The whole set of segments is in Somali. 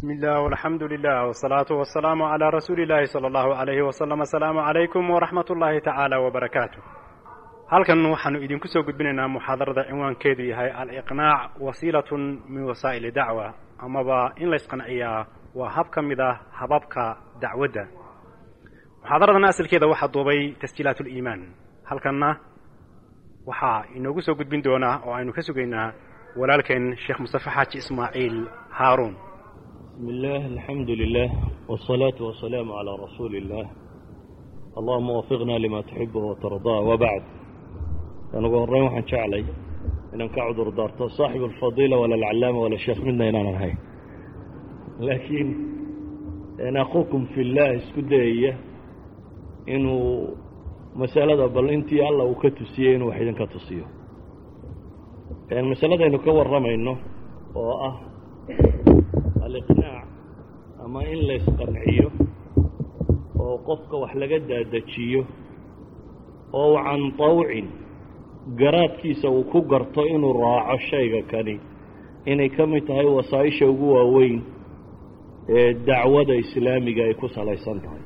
بسم الله والحمد لله والصلاة والسلام على رسول الله صلى الله عليه وسلم السلام عليكم ورحمة الله تعالى وبركاته halkan waxaanu idinku soo gudbinaynaa muxaadarada cinwaankeedu yahay aliqnaac wasiilatun min wasaa'ili dacwa amaba in la ysqanciyaa waa hab ka mid ah hababka dacwadda muxaadaradan asalkeeda waxaa duubay tasjiilaat liimaan halkanna waxaa inoogu soo gudbin doonaa oo aynu ka sugaynaa walaalkeen sheekh mustafe xaaji ismaaciil haaruun بسم الله الحمد لله والصلاة والسلام على رسول الله اللهم وفقنا لما تحبه وترضاه وبعد أنا قررين وحن شعلي إن كعذر دارت صاحب الفضيلة ولا العلامة ولا الشيخ منا إن أنا هاي لكن أنا أخوكم في الله اسكدية إنه مسألة بل أنت الله وكتسيين وحيدا كتسيه يعني مسألة إنه كور رمى إنه وأه aliqnaac ama in la ysqanciyo oo qofka wax laga daadajiyo oo can tawcin garaadkiisa uu ku garto inuu raaco shayga kani inay ka mid tahay wasaa-isha ugu waaweyn ee dacwada islaamiga ay ku salaysan tahay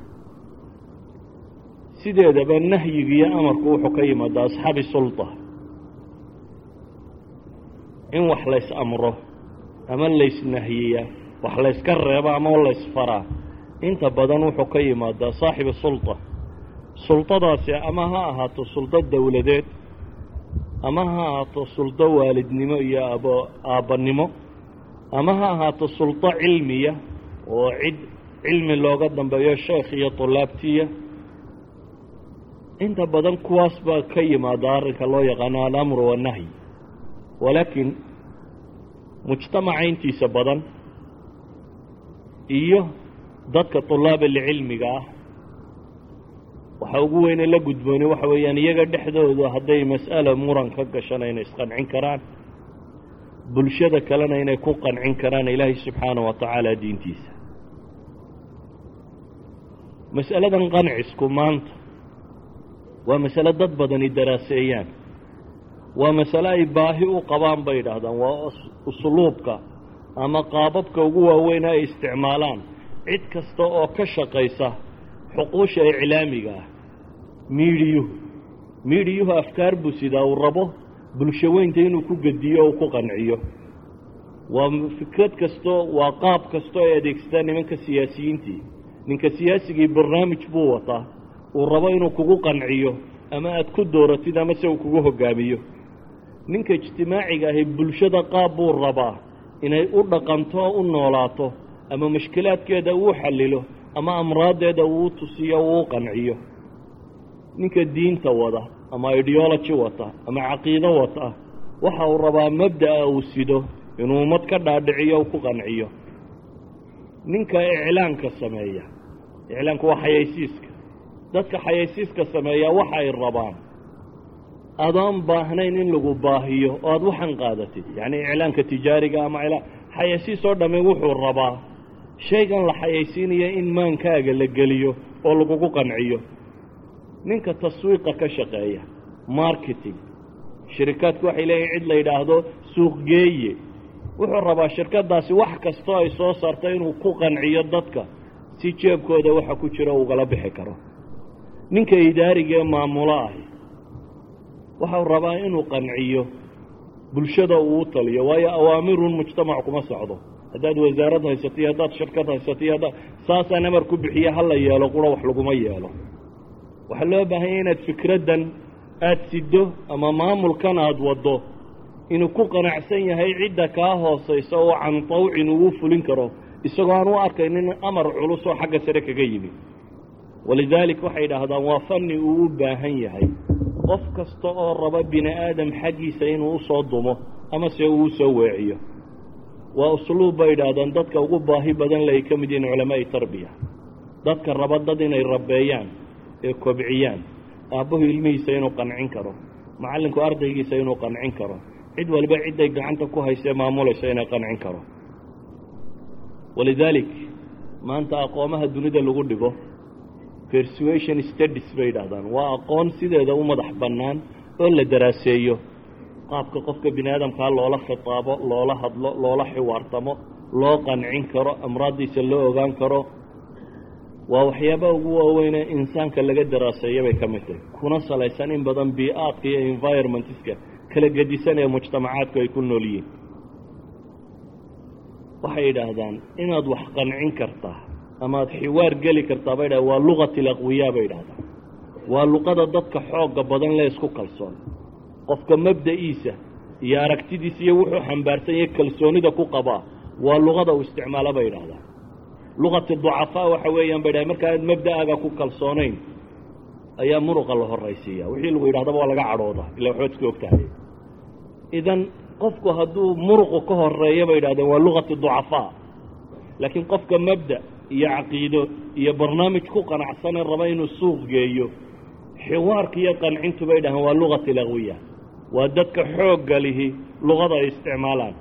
sideedaba nahyigiiyo amarku wuxuu ka yimaadaa asxaabi sulta in wax lays amro ama laysnahyiya wax layska reebo ama laysfaraa inta badan wuxuu ka yimaadaa saaxibu sulta sultadaasi ama ha ahaato suldo dowladeed ama ha ahaato suldo waalidnimo iyo aab aabbannimo ama ha ahaato suldo cilmiya oo cid cilmi looga dambeeyo sheekh iyo tulaabtiya inta badan kuwaas baa ka yimaada arrinka loo yaqaano alamru wannahyi walaakiin mujtamaca intiisa badan iyo dadka طulaab lcilmiga ah waxa ugu weyne la gudbooni waxa weeyaan iyaga dhexdooda hadday mas'ala muran ka gashana inay isqancin karaan bulshada kalena inay ku qancin karaan ilaahay subxaanaه wa tacaala diintiisa mas'aladan qancisku maanta waa masale dad badani daraaseeyaan waa masale ay baahi u qabaan bay idhaahdaan waa usluubka ama qaababka ugu waaweyn ay isticmaalaan cid kasta oo ka shaqaysa xuquusha iclaamiga ah miidhiyuhu miidhiyuhu afkaar buu sidaa uu rabo bulsho weynta inuu ku gediyo o ku qanciyo waa fikrad kasto waa qaab kasto ay adeegsataan nimanka siyaasiyiintii ninka siyaasigii barnaamij buu wataa uu rabo inuu kugu qanciyo ama aad ku dooratid ama se uu kugu hoggaamiyo ninka ijtimaaciga ahi bulshada qaab buu rabaa inay u dhaqanto oo u noolaato ama mushkilaadkeeda uu xallilo ama amraaddeeda uu tusiyo uu qanciyo ninka diinta wada ama ideology wata ama caqiido wata waxa uu rabaa mabda'a uu sido inuu ummad ka dhaadhiciyo u ku qanciyo ninka iclaanka sameeya iclaanku waa xayaysiiska dadka xayaysiiska sameeya waxa ay rabaan adoon baahnayn in lagu baahiyo oo aada waxan qaadatid yacni iclaanka tijaariga ama xayaysiis oo dhamme wuxuu rabaa shaygan la xayaysiinaya in maankaaga la geliyo oo lagugu qanciyo ninka taswiiqa ka shaqeeya marketing shirikaadku waxay leeyihin cid la yidhaahdo suuqgeeye wuxuu rabaa shirkaddaasi wax kastoo ay soo saarto inuu ku qanciyo dadka si jeebkooda waxa ku jiro ugala bixi karo ninka idaariga ee maamulo ahi waxau rabaa inuu qanciyo bulshada uu u taliyo waayo awaamirun mujtamac kuma socdo haddaad wasaarad haysato iyo haddaad shirkad haysato iyo haddaad saasaan amar ku bixiye hala yeelo qura wax laguma yeelo waxaa loo baahanya inaad fikraddan aada siddo ama maamulkan aada waddo inuu ku qanacsan yahay cidda kaa hoosaysa oo can tawcin uu fulin karo isagoo aan u arkaynin amar culus oo xagga sare kaga yimi walidaalik waxay idhaahdaan waa fanni uu u baahan yahay qof kasta oo raba bini aadam xaggiisa inuu u soo dumo ama se uu u soo weeciyo waa usluub bay idhaahdaan dadka ugu baahi badan le ay ka mid yihiin culamaa'i tarbiya dadka raba dad inay rabbeeyaan ee kobciyaan aabbuhu ilmihiisa inuu qancin karo macallinku ardaygiisa inuu qancin karo cid walba cidday gacanta ku haysee maamulayso inay qancin karo walidaalik maanta aqoomaha dunida lagu dhigo persuasion studies bay yidhaahdaan waa aqoon sideeda u madax bannaan oo la daraaseeyo qaabka qofka bini aadamkaa loola khitaabo loola hadlo loola xiwaartamo loo qancin karo amraaddiisa loo ogaan karo waa waxyaabaha ugu waaweynee insaanka laga daraaseeya bay ka mid tahay kuna salaysan in badan bii-aadka iyo environmentiska kala gedisan ee mujtamacaadku ay ku nool yihiin waxay yidhaahdaan inaad wax qancin kartaa ama ad xiwaar geli kartaa bay dhaha waa luqati alaqwiyaa bay yidhahdaan waa luqada dadka xoogga badan le isku kalsoon qofka mabda'iisa iyo aragtidiisa iyo wuxuu xambaarsan yahe kalsoonida ku qabaa waa luqada uu isticmaalo bay yidhahdaan luqati ducafaa waxa weeyaan bay dhahay marka aad mabda'aaga ku kalsoonayn ayaa muruqa la horraysiiya wixii lagu yidhahdaba waa laga cadhooda illa waxbaad iska ogtahay idan qofku hadduu muruqu ka horeeya bay yidhahdeen waa luqati ducafaa laakiin qofka mabda iyo caqiido iyo barnaamij ku qanacsanee raba inuu suuq geeyo xiwaarka iyo qancintu bay dhahaan waa luqati laqwiya waa dadka xoogga lihi luqada ay isticmaalaan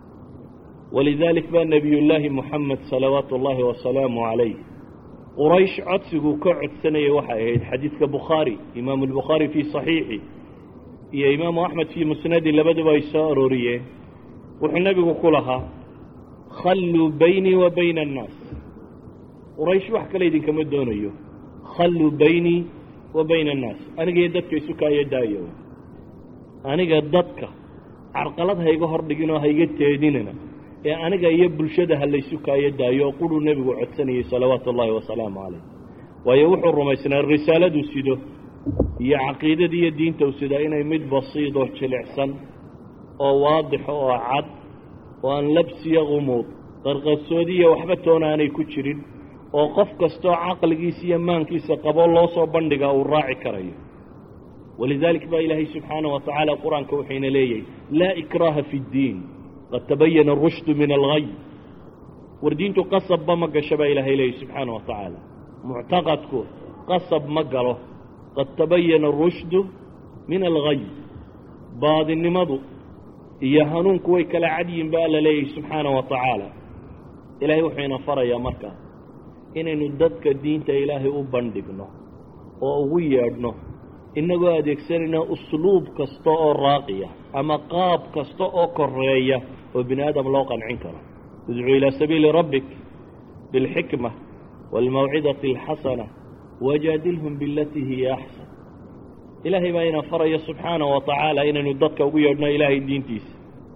walidaalik baa nebiyullaahi moxamed salawaatu ullaahi wasalaamu calayh quraysh codsiguu ka codsanayay waxay ahayd xadiidka bukhaari imaamu albukhaari fii saxiixi iyo imaamu axmed fii musnadi labaduba ay soo arooriyeen wuxuu nebigu ku lahaa khalluu baynii wa bayna annaas quraysh wax kale idinkama doonayo khalluu baynii wa bayna annaas aniga iyo dadka isu kaayo daayo aniga dadka carqalad hayga hordhiginoo hayga teedinana ee aniga iyo bulshada ha laysu kaayo daayo oo quruu nebigu codsanayay salawaatu ullaahi wasalaamu calayh waayo wuxuu rumaysnaa risaaladuu sido iyo caqiidada iyo diinta u sidaa inay mid basiid oo jilicsan oo waadixo oo cad oo aan labsiya qumuud qarqarsoodiya waxba toona aanay ku jirin oo qof kastoo caqligiisa iyo maankiisa qabo loo soo bandhigaa uu raaci karayo walidaalik baa ilaahay subxaanaه wa tacaala qur-aanka wuxuyna leeyahay laa ikraaha fi اddiin qad tabayana arushdu min algay war diintu qasabba ma gasho baa ilaahay leeyahy subxaanaه wa tacaala muctaqadku qasab ma galo qad tabayana arushdu min algay baadinimadu iyo hanuunku way kala cadyihin ba alla leeyahay subxaanaه wa tacaala ilaahay wuxuyna farayaa markaa inaynu dadka diinta ilaahay u bandhigno oo ugu yeedhno innagoo adeegsanayna usluub kasta oo raaqiya ama qaab kasta oo koreeya oo bini aadam loo qancin karo idcuu ilaa sabiili rabbik bilxikma waalmawcidati alxasana wajaadilhum bilatii hiya axsan ilaahay baa ina faraya subxaana wa tacaala inaynu dadka ugu yeedhno ilaahay diintiisa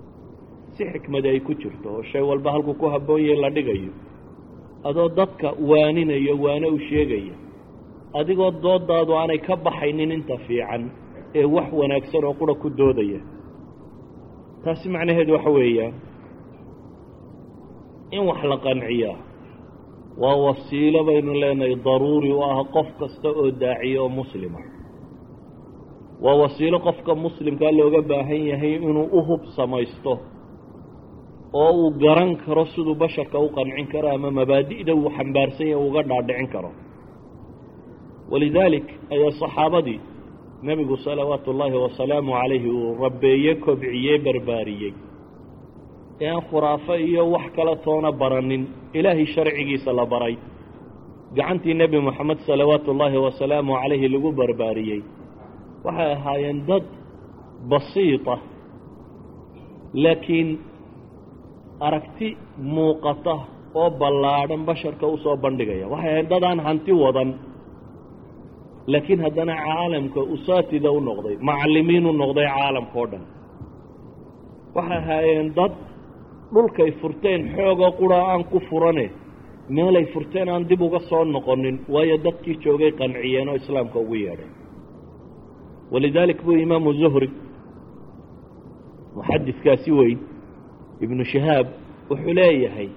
si xikmadi ay ku jirto oo shay walba halkuu ku habboonyahay la dhigayo adoo dadka waaninayo waane u sheegaya adigoo doodaadu aanay ka baxaynin inta fiican ee wax wanaagsan oo qura ku doodaya taasi macnaheedu waxa weeyaan in wax la qanciyaa waa wasiilo baynu leenahay daruuri u ah qof kasta oo daaciya oo muslima waa wasiilo qofka muslimkaa looga baahan yahay inuu u hub samaysto oo uu garan karo siduu basharka u qancin karo ama mabaadi'da uu xambaarsan yahay uga dhaadhicin karo walidaalik ayaa saxaabadii nebigu salawaatu ullaahi wasalaamu calayhi uu rabbeeye kobciyey barbaariyey ee aan khuraafo iyo wax kala toona baranin ilaahay sharcigiisa la baray gacantii nebi moxamed salawaatu ullaahi wasalaamu calayhi lagu barbaariyey waxay ahaayeen dad basiita laakiin aragti muuqata oo ballaadhan basharka u soo bandhigaya waxay ahayd dad aan hanti wadan laakiin haddana caalamka usaatida u noqday macallimiin u noqday caalamka oo dhan waxay ahaayeen dad dhulkay furteen xoogoo qura aan ku furane meelay furteen aan dib uga soo noqonin waayo dadkii joogay qanciyeen oo islaamka ugu yeedhay walidaalik buu imaamu zuhri muxadidkaasi weyn ibnu shahaab wuxuu leeyahay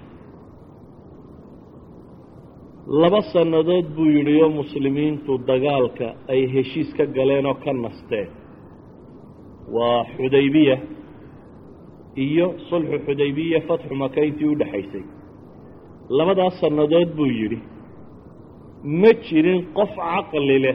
laba sannadood buu yidhi oo muslimiintu dagaalka ay heshiis ka galeen oo ka nasteen waa xudaybiya iyo sulxu xudaybiya fatxu maka intii u dhexaysay labadaas sannadood buu yidhi ma jirin qof caqli leh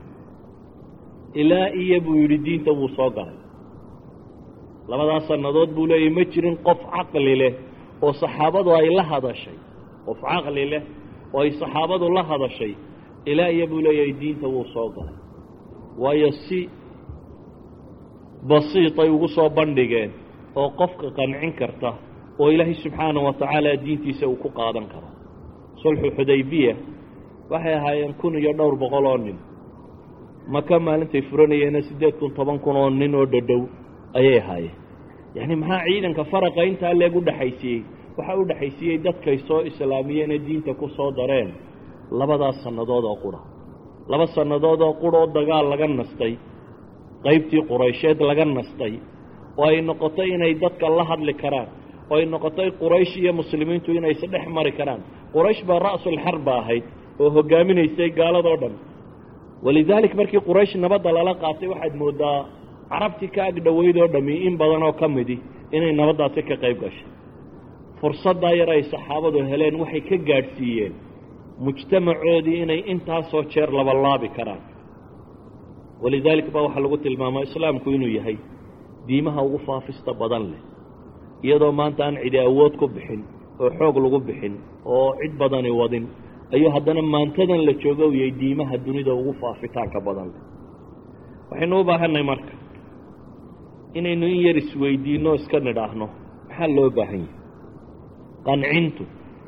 ilaa iyo buu yidhi diinta wuu soo galay labadaas sannadood buu leeyahy ma jirin qof caqli leh oo saxaabadu ay la hadashay qof caqli leh oo ay saxaabadu la hadashay ilaa iyo buu leeyahay diinta wuu soo galay waayo si basiitay ugu soo bandhigeen oo qofka qancin karta oo ilaahay subxaana wa tacaala diintiisa uu ku qaadan karo sulxu xudaybiya waxay ahaayeen kun iyo dhowr boqol oo nin maka maalintay furanayeena siddeed kun toban kun oo nin oo dhadhow ayay ahaayeen yacni maxaa ciidanka faraqa intaa leeg u dhexaysiiyey waxaa u dhexaysiiyey dadkay soo islaamiyeen ee diinta ku soo dareen labadaas sannadood oo qura laba sannadood oo qura oo dagaal laga nastay qaybtii quraysheed laga nastay oo ay noqotay inay dadka la hadli karaan oo ay noqotay quraysh iyo muslimiintu inay isdhex mari karaan quraysh baa ra'sulxarba ahayd oo hoggaaminaysay gaaladoo dhan walidaalik markii quraysh nabadda lala qaatay waxaad mooddaa carabtii ka ag dhoweyd oo dhammi in badan oo ka midi inay nabaddaasi ka qayb gashay fursaddaa yar ay saxaabadu heleen waxay ka gaadhsiiyeen mujtamacoodii inay intaasoo jeer labalaabi karaan walidaalik baa waxaa lagu tilmaamaa islaamku inuu yahay diimaha ugu faafista badan leh iyadoo maanta aan cidi awood ku bixin oo xoog lagu bixin oo cid badani wadin ayuu haddana maantadan la jooga u yahay diimaha dunida ugu faafitaanka badan leh waxaynu u baahannahay marka inaynu in yar isweydiinno iska nidhaahno maxaa loo baahan yahay qancintu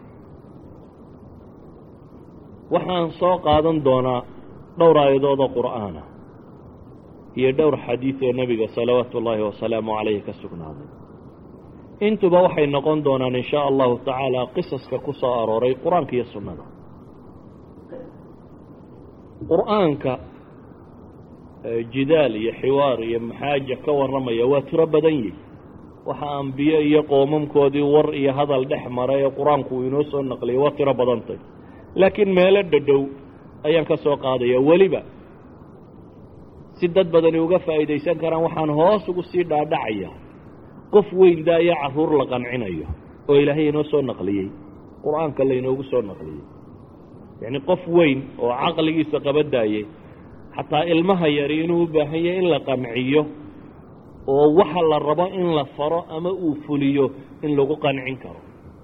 waxaan soo qaadan doonaa dhowr aayadood oo qur'aana iyo dhowr xadiid oo nebiga salawaatu ullaahi wasalaamu calayhi ka sugnaaday intuba waxay noqon doonaan in shaa allahu tacaala qisaska ku soo arooray qur-aanka iyo sunnada qur'aanka jidaal iyo xiwaar iyo maxaaja ka warramaya waa tiro badan yihi waxa ambiye iyo qoomamkoodii war iyo hadal dhex mara ee qur-aanku uu inoo soo naqliyay waa tiro badantay laakiin meelo dhadhow ayaan ka soo qaadaya weliba si dad badani uga faa'iidaysan karaan waxaan hoos ugu sii dhaadhacaya qof weyn daayo carruur la qancinayo oo ilaahay inoo soo naqliyey qur-aanka laynoogu soo naqliyey yacni qof weyn oo caqligiisa qaba daayey xataa ilmaha yari inuu u baahan yahay in la qanciyo oo waxa la rabo in la faro ama uu fuliyo in lagu qancin karo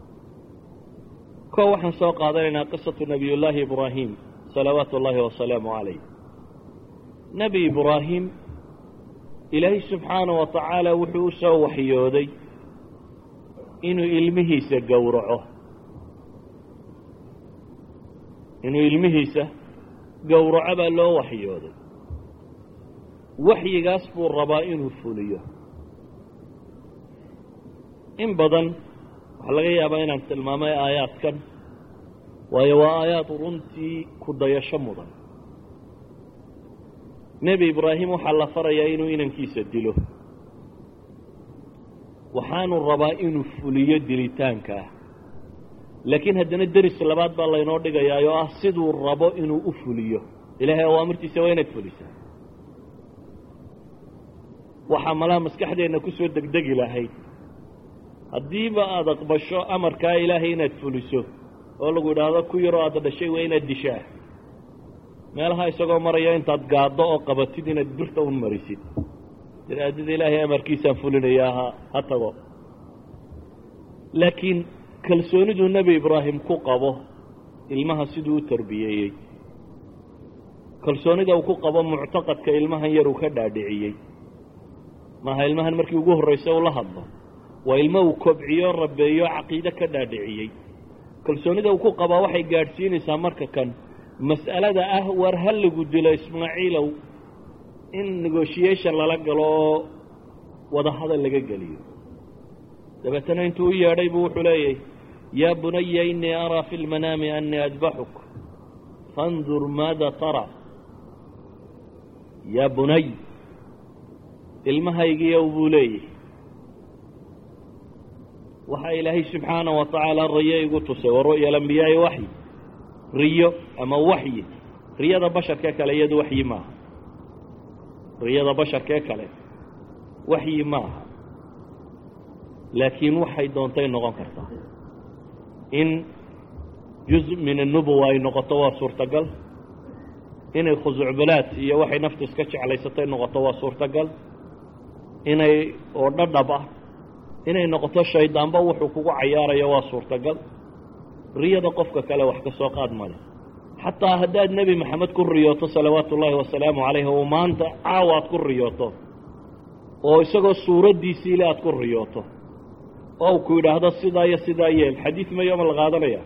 ko waxaan soo qaadanaynaa qisatu nebiyullaahi ibraahim salawaatu ullaahi wasalaamu calayh nebi ibraahim ilaahay subxaana wa tacaala wuxuu u soo waxyooday inuu ilmihiisa gowraco inuu ilmihiisa gowraco baa loo waxyooday waxyigaas buu rabaa inuu fuliyo in badan waxaa laga yaabaa inaan tilmaamay aayaadkan waayo waa aayaad runtii ku dayasho mudan nebi ibraahim waxaa la farayaa inuu inankiisa dilo waxaanu rabaa inuu fuliyo dilitaankaa laakiin haddana deris labaad baa laynoo dhigayaa oo ah siduu rabo inuu u fuliyo ilaahay awaamirtiisa waa inaad fulisaa waxaa malaha maskaxdeenna ku soo degdegi lahayd haddiiba aada aqbasho amarkaa ilaahay inaad fuliso oo lagu idhaahdo ku yaroo aada dhashay waa inaad dishaa meelaha isagoo maraya intaad gaaddo oo qabatid inaad birta un marisid diraadada ilaahay amarkiisaan fulinayaa ha ha tago laakiin kalsooniduu nebi ibraahim ku qabo ilmaha siduu u tarbiyeeyey kalsoonida uu ku qabo muctaqadka ilmahan yar uu ka dhaadhiciyey maaha ilmahan markii ugu horraysa uu la hadlo waa ilmo uu kobciyo rabeeyo caqiide ka dhaadhiciyey kalsoonida uu ku qabaa waxay gaadhsiinaysaa marka kan mas'alada ah war ha lagu dilo ismaaciilow in negotiation lala galo oo wadahadal laga geliyo dabeetana intuu u yeedhay buu wuxuu leeyahy yaa bunaya inii araa fi lmanaami anii adbaxuk fandur maada tara yaa bunay ilmahaygiiyow buu leeyahy waxaa ilaahay subxaana wa tacaala riyo igu tusay wa ru'ya alambiyaai waxyi riyo ama waxyi riyada basharkee kale iyadu waxyi maaha riyada basharkee kale waxyi maaha laakiin waxay doontay noqon kartaa in juz min annubuwa ay noqoto waa suurtagal inay khusucbalaad iyo waxay naftu iska jeclaysatay noqoto waa suurtagal inay oo dhadhab ah inay noqoto shaydaanba wuxuu kugu cayaarayo waa suurtagal riyada qofka kale wax ka soo qaad male xataa haddaad nebi maxamed ku riyooto salawaatu ullaahi wasalaamu calayh oo maanta caawa aad ku riyooto oo isagoo suuraddiisiile aad ku riyooto oo ku yidhaahdo sidaa iyo sidaa yeel xadiid mayo ma la qaadanaya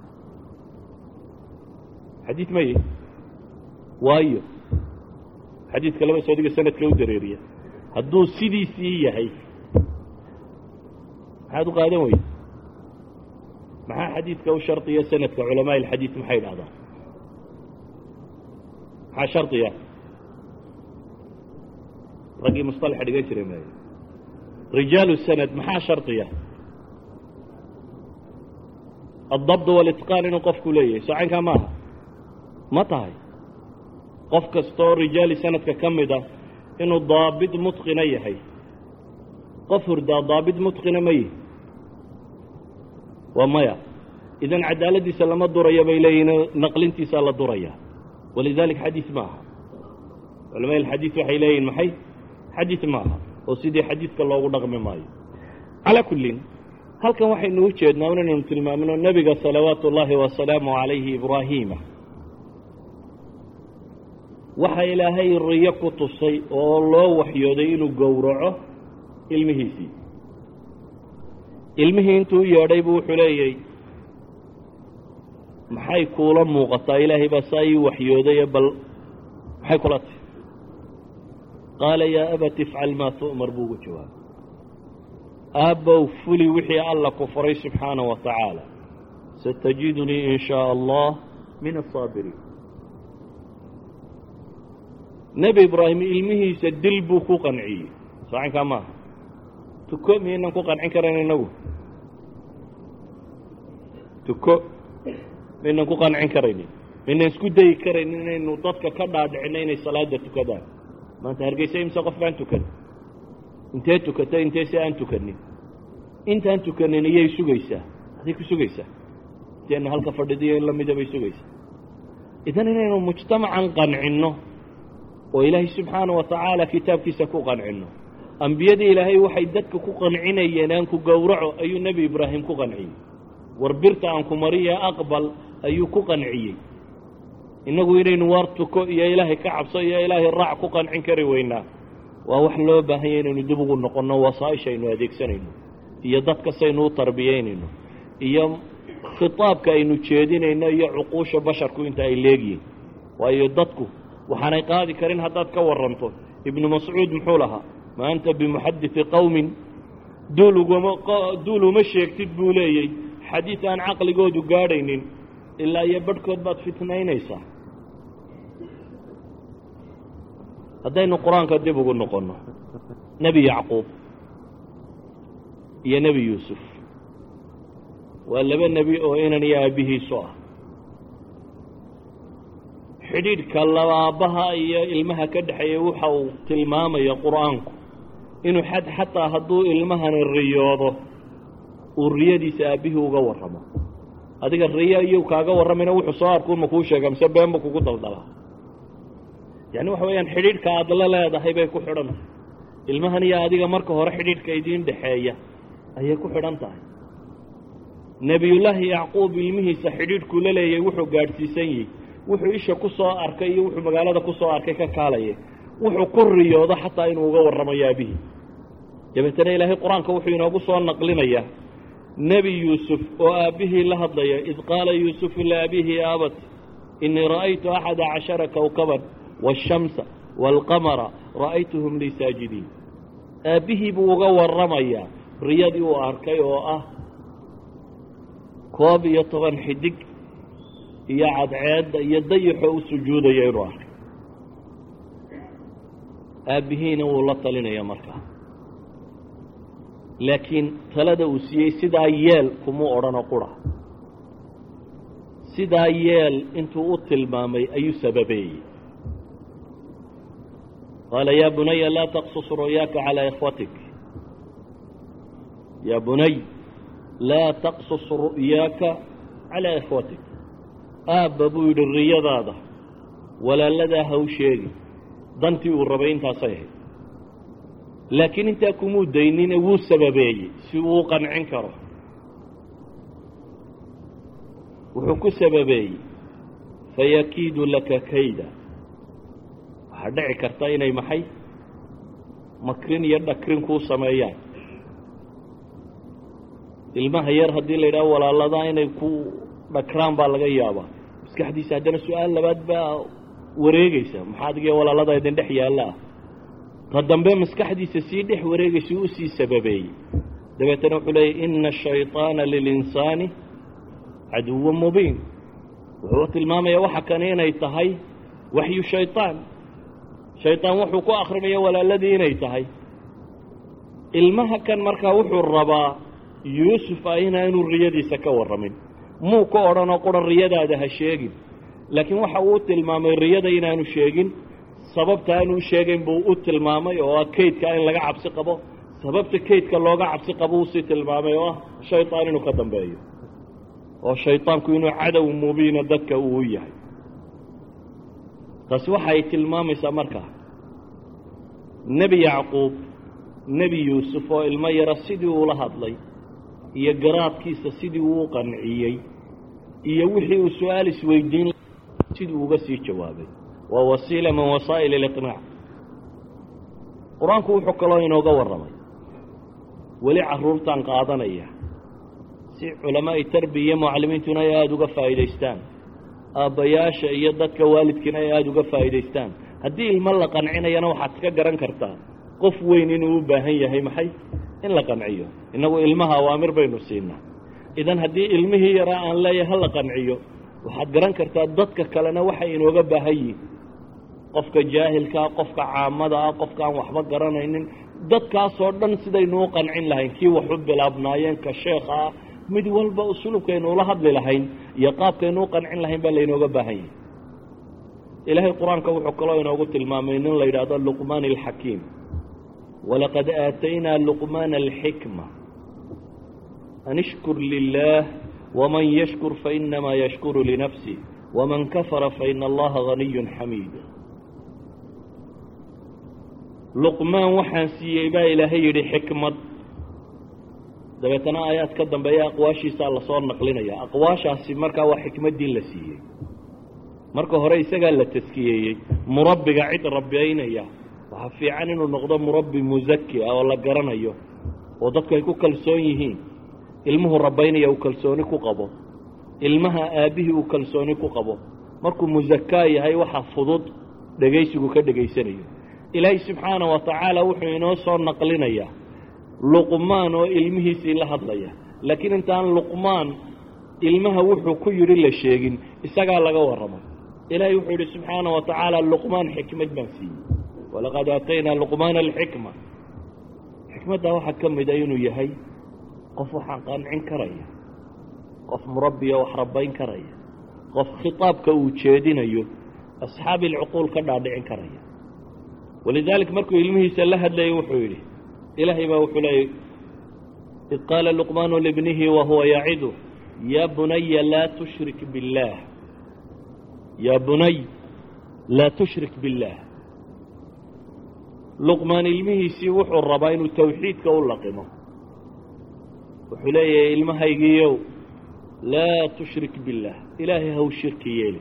xadiid maye waayo xadiidka laba soodiga sanadka u dareeriya hadduu sidiisii yahay maxaad u qaadan weyda maxaa xadiidka u shardiya sanadka culamaa ilxadiid maxay idhahdaan maxaa shardiya raggii musطalaxa dhigan jiray maayo rijaalu sanad maxaa shardiya aلdabd wاlitqaan inuu qofku leeyahay socankaa maaha ma tahay qof kastaoo rijaali sanadka ka mid a inuu daabit mutqina yahay qof hurdaa daabit mutqina ma yihi waa maya idan cadaaladiisa lama duraya bay leeyihin naqlintiisaa la duraya walidalik xadiid ma aha culamada alxadiid waxay leeyihin maxay xadiid ma aha oo sidii xadiidka loogu dhaqmi maayo calaa kullin halkan waxaynu u jeednaa inaynu tilmaamino nebiga salawaatu ullaahi wasalaamu calayhi ibraahiima waxa ilaahay riyo ku tusay oo loo waxyooday inuu gowraco ilmihiisii ilmihii intuu u yeedhay buu wuxuu leeyay maxay kuula muuqataa ilaahay baa saa ii waxyoodaye bal maxay kula tahy qaala yaa abati ifcal maa tu'mar buu ugu jawaabay aabbow fuli wixii alla ku faray subxaanaه wa tacaala satajidunii in shaaء allah min aلsaabiriin nebi ibraahim ilmihiisa dil buu ku qanciyey saacankaa maaha tuko miyaynan ku qancin karayn inagu tuko maynan ku qancin karaynin maynan isku dayi karaynin inaynu dadka ka dhaadhicino inay salaada tukadaan maanta hargeysa imse qof baan tukan intee tukata intee si aan tukanin intaan tukanin iyay sugaysaa aday ku sugaysaa inteena halka fadhidiyo in lamida bay sugaysaa idan inaynu mujtamacan qancinno oo ilaahay subxaana wa tacaala kitaabkiisa ku qancinno ambiyadii ilaahay waxay dadka ku qancinayeen aan ku gowraco ayuu nebi ibraahim ku qanciyey war birta aan ku mariya aqbal ayuu ku qanciyey innagu inaynu waar tuko iyo ilaahay ka cabso iyo ilaahay raac ku qancin kari weynaa waa wax loo baahanya inaynu dib ugu noqonno wasaaisha aynu adeegsanayno iyo dadka saynu u tarbiyaynayno iyo khitaabka aynu jeedinayno iyo cuquusha basharku inta ay leegyihin waayo dadku waxaanay qaadi karin haddaad ka waranto ibnu mascuud muxuu lahaa ma anta bimuxadidi qowmin duul ugama duul uma sheegtid buu leeyey xadiid aan caqligoodu gaadhaynin ilaa iyo badhkood baad fitnaynaysaa haddaynu qur-aanka dib ugu noqonno nebi yacquub iyo nebi yuusuf waa laba nebi oo inan iyo aabbihiisu ah xidhiidhka labaabbaha iyo ilmaha ka dhexeeya waxa uu tilmaamaya qur-aanku inuu xad xataa hadduu ilmahani riyoodo uu riyadiisa aabbihii uga warramo adiga riyo iyuu kaaga warramayna wuxuu soo arkuuma kuu sheega mise beenba kugu daldalaa yacni waxa weeyaan xidhiidhka aada la leedahay bay ku xidhan tahay ilmahan iyo adiga marka hore xidhiidhka idiin dhexeeya ayay ku xidhan tahay nebiyullaahi yacquub ilmihiisa xidhiidhkuu la leeyay wuxuu gaadhsiisan yihi wuxuu isha ku soo arkay iyo wuxuu magaalada ku soo arkay ka kaalaya wuxuu ku riyoodo xataa inuu uga warramayo aabihii dabeetana ilaahay qur-aanka wuxuu inoogu soo naqlinayaa nebi yuusuf oo aabbihii la hadlaya id qaala yuusufu liabihi ya abat inii ra'aytu axada cashara kowkaban waashamsa waalqamara ra'aytuhum lii saajidiin aabbihii buu uga warramayaa riyadii uu arkay oo ah koob iyo toban xidig iyo cadceedda iyo dayaxoo u sujuudaya inuu arkay aabbihiina wuu la talinaya markaa laakiin talada uu siiyey sidaa yeel kumuu odhanoo qura sidaa yeel intuu u tilmaamay ayuu sababeeyey qaala yaa bunaya laa taqsus ru'yaaka calaa ikhwatik yaa bunay laa taqsus ru'yaaka calaa ikhwatik aabba buu yidhi riyadaada walaaladaa ha u sheegi dantii uu rabay intaasay ahayd laakiin intaa kumuu daynine wuu sababeeyey si uu qancin karo wuxuu ku sababeeyey fayakiidu laka kayda waxaa dhici karta inay maxay makrin iyo dhakrin kuu sameeyaan ilmaha yar haddii la yidhaho walaaladaa inay ku dhakraan baa laga yaabaa maskaxdiisa haddana su-aal labaad baa wareegaysa maxaa adiga walaalada idin dhex yaalla ah ta dambe maskaxdiisa sii dhex wareegaysa u sii sababeeyey dabeetana wuxuu leeyay ina ashayطaana lilinsaani caduwa mubiin wuxuu tilmaamaya waxa kani inay tahay waxyu shayطaan shayطaan wuxuu ku akrinaya walaaladii inay tahay ilmaha kan markaa wuxuu rabaa yuusuf ah inaanu riyadiisa ka warramin muu ka odhanoo quran riyadaada ha sheegin laakiin waxa uu tilmaamay riyada inaanu sheegin sababta aanu u sheegayn buu u tilmaamay oo ah kaydka in laga cabsi qabo sababta kaydka looga cabsi qabo uusii tilmaamay oo ah shayطaan inuu ka dambeeyo oo shayطaanku inuu cadow mubiina dadka uu u yahay taasi waxa ay tilmaamaysaa markaa nebi yacquub nebi yuusuf oo ilmo yara sidii uula hadlay iyo garaadkiisa sidii uu u qanciyey iyo wixii uu su-aal isweydiin sidii uga sii jawaabay waa wasiila min wasaa'il اliqnaac qur-aanku wuxuu kaloo inooga warramay weli carruurtan qaadanaya si culamaa'i tarbiya mucallimiintuna ay aada uga faa'iidaystaan aabbayaasha iyo dadka waalidkiina ay aada uga faa'iidaystaan haddii ilmo la qancinayana waxaad iska garan kartaa qof weyn inuu u baahan yahay maxay in la qanciyo innagu ilmaha awaamir baynu siinaa idan haddii ilmihii yaraa aan leeyahay ha la qanciyo waxaad garan kartaa dadka kalena waxay inooga baahan yihin qofka jaahilkaa qofka caamada ah qofka aan waxba garanaynin dadkaasoo dhan sidaynu u qancin lahayn kii wax u bilaabnaayeen ka sheekha ah mid walba usulubkaynu ula hadli lahayn iyo qaabkaynu u qancin lahayn baa laynooga baahan yahay ilaahay qur-aanka wuxuu kaloo inoogu tilmaamay nin la yidhaahdo luqmaan alxakiim walaqad aataynaa luqmaana alxikma an ishkur lilah wman yashkur fainamaa yashkuru linafsi wman kafara faina allaha ganiyun xamiid luqmaan waxaan siiyey baa ilaahay yidhi xikmad dabeetana aayaad ka dambeeya aqwaashiisaa lasoo naqlinaya aqwaashaasi markaa waa xikmaddii la siiyey marka hore isagaa la taskiyeeyey murabbiga cid rabbaynaya waxaa fiican inuu noqdo murabbi musaki ah oo la garanayo oo dadku ay ku kalsoon yihiin ilmuhu rabbaynaya uu kalsooni ku qabo ilmaha aabbihii uu kalsooni ku qabo markuu musakaa yahay waxa fudud dhegaysigu ka dhegaysanayo ilaahay subxaana wa tacaala wuxuu inoo soo naqlinayaa luqmaan oo ilmihiisii la hadlaya laakiin intaan luqmaan ilmaha wuxuu ku yidhi la sheegin isagaa laga warramay ilaahay wuxuu yidhi subxaana wa tacaala luqmaan xikmad baan siiyey walaqad aataynaa luqmaana alxikma xikmaddaa waxaa ka mida inuu yahay qof waxaan qancin karaya qof murabbiya wax rabbayn karaya qof khitaabka uu jeedinayo asxaabi alcuquul ka dhaadhicin karaya walidaalik markuu ilmihiisa la hadlayay wuxuu yidhi ilaahay baa wuxuu leeyay id qaala luqmaanu libnihi wa huwa yacidu yaa bunaya laa tushrik biاllaah yaa bunay laa tushrik biاllaah luqmaan ilmihiisii wuxuu rabaa inuu tawxiidka u laqimo wuxuu leeyahay ilmahaygiiyow laa tushrik biاllaah ilaahay haw shirki yeeli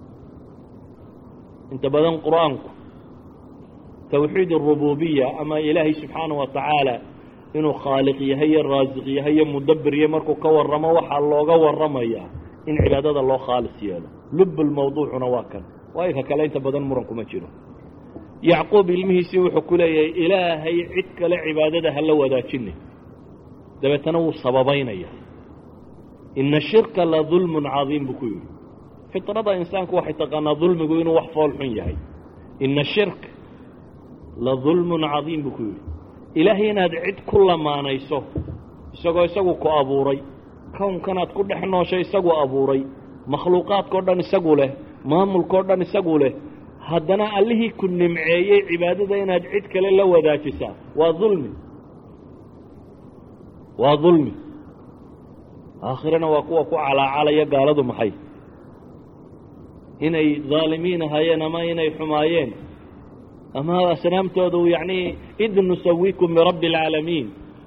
inta badan qur-aanku tawxiid arububiya ama ilaahay subxaana wa tacaala inuu khaaliq yahay iyo raasiq yahay iyo mudabbir yahay markuu ka warramo waxaa looga warramayaa in cibaadada loo khaalis yeelo lubbulmawduucuna waa kan waayo ka kale inta badan muran kuma jiro yacquub ilmihiisii wuxuu ku leeyahay ilaahay cid kale cibaadada hala wadaajinay dabeetana wuu sababaynaya ina shirka la dulmun cadiim buu ku yidhi fitrada insaanku waxay taqaanaa dulmigu inuu wax fool xun yahay ina shirk la dulmun cadiim buu ku yidhi ilaahay inaad cid ku lamaanayso isagoo isagu ku abuuray kownkanaad ku dhex nooshay isagu abuuray makhluuqaadkao dhan isagu leh maamulkao dhan isagu leh haddana allihii ku nimceeyey cibaadada inaad cid kale la wadaajisaa waa dulmi waa dulmi aakhirana waa kuwa ku calaacalaya gaaladu maxay inay daalimiin ahaayeen ama inay xumaayeen ama asnaamtoodu yacni id nusawikum birabbi alcaalamiin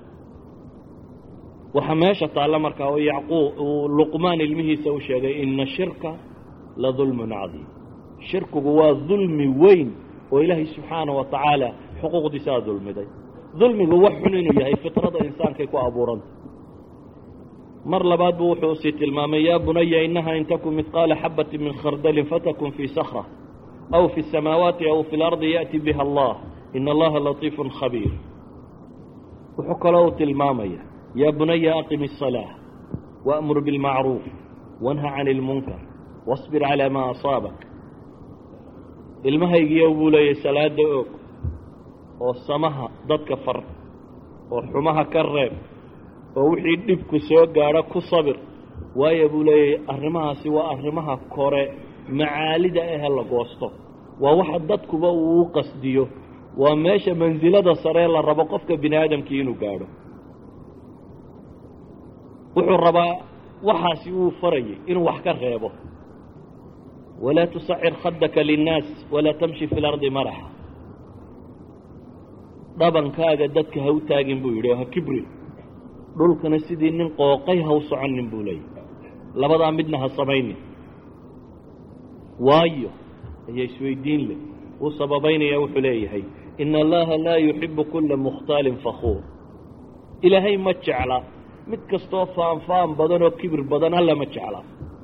waxaa meesha taalla markaa oo yacquub uu luqmaan ilmihiisa u sheegay ina shirka la dulmun cadiim shirkigu waa dulmi weyn oo ilaahay subxaana wa tacaala xuquuqdiisaa dulmiday dulmigu wax xun inuu yahay fitrada insaankay ku abuuranta mar labaad buu wuxuu sii tilmaamay yaa bunaya inaha in takun midqaala xabati min khardalin fatakun fii sakra aw fi الsamaawaati aw fi اlardi yaأti biha allah in allaha latiifu khabiir wuxuu kaloo uu tilmaamaya yaa bunaya aqim الصalaaة waأmur biاlmacruuf wanha can اlmunkar wاصbir calى ma asaabak ilmahaygiiyo buu leeyahy salaada og oo samaha dadka far oo xumaha ka reeb oo wixii dhibku soo gaadho ku sabir waayo buu leeyahay arrimahaasi waa arrimaha kore macaalida ahe la goosto waa waxa dadkuba uu u qasdiyo waa meesha mansilada saree la rabo qofka bini aadamkii inuu gaadho wuxuu rabaa waxaasi uu farayay inuu wax ka reebo walaa tusacir khadaka linnaas walaa tamshi fi lardi maraxa dhabankaaga dadka ha u taagin buu yidhi ha kibri dhulkana sidii nin qooqay ha u soconin buu leeyahy labadaa midna ha samaynin waayo ayaa isweydiin leh uu sababaynaya wuxuu leeyahay ina allaha laa yuxibu kula mukhtaalin fakuur ilaahay ma jecla mid kastoo faanfaan badan oo kibir badan alla ma jecla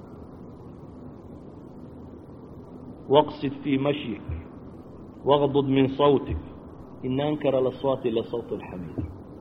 waqsid fii mashyik waqdud min sawtik ina ankara laswaati la sawt alxamiid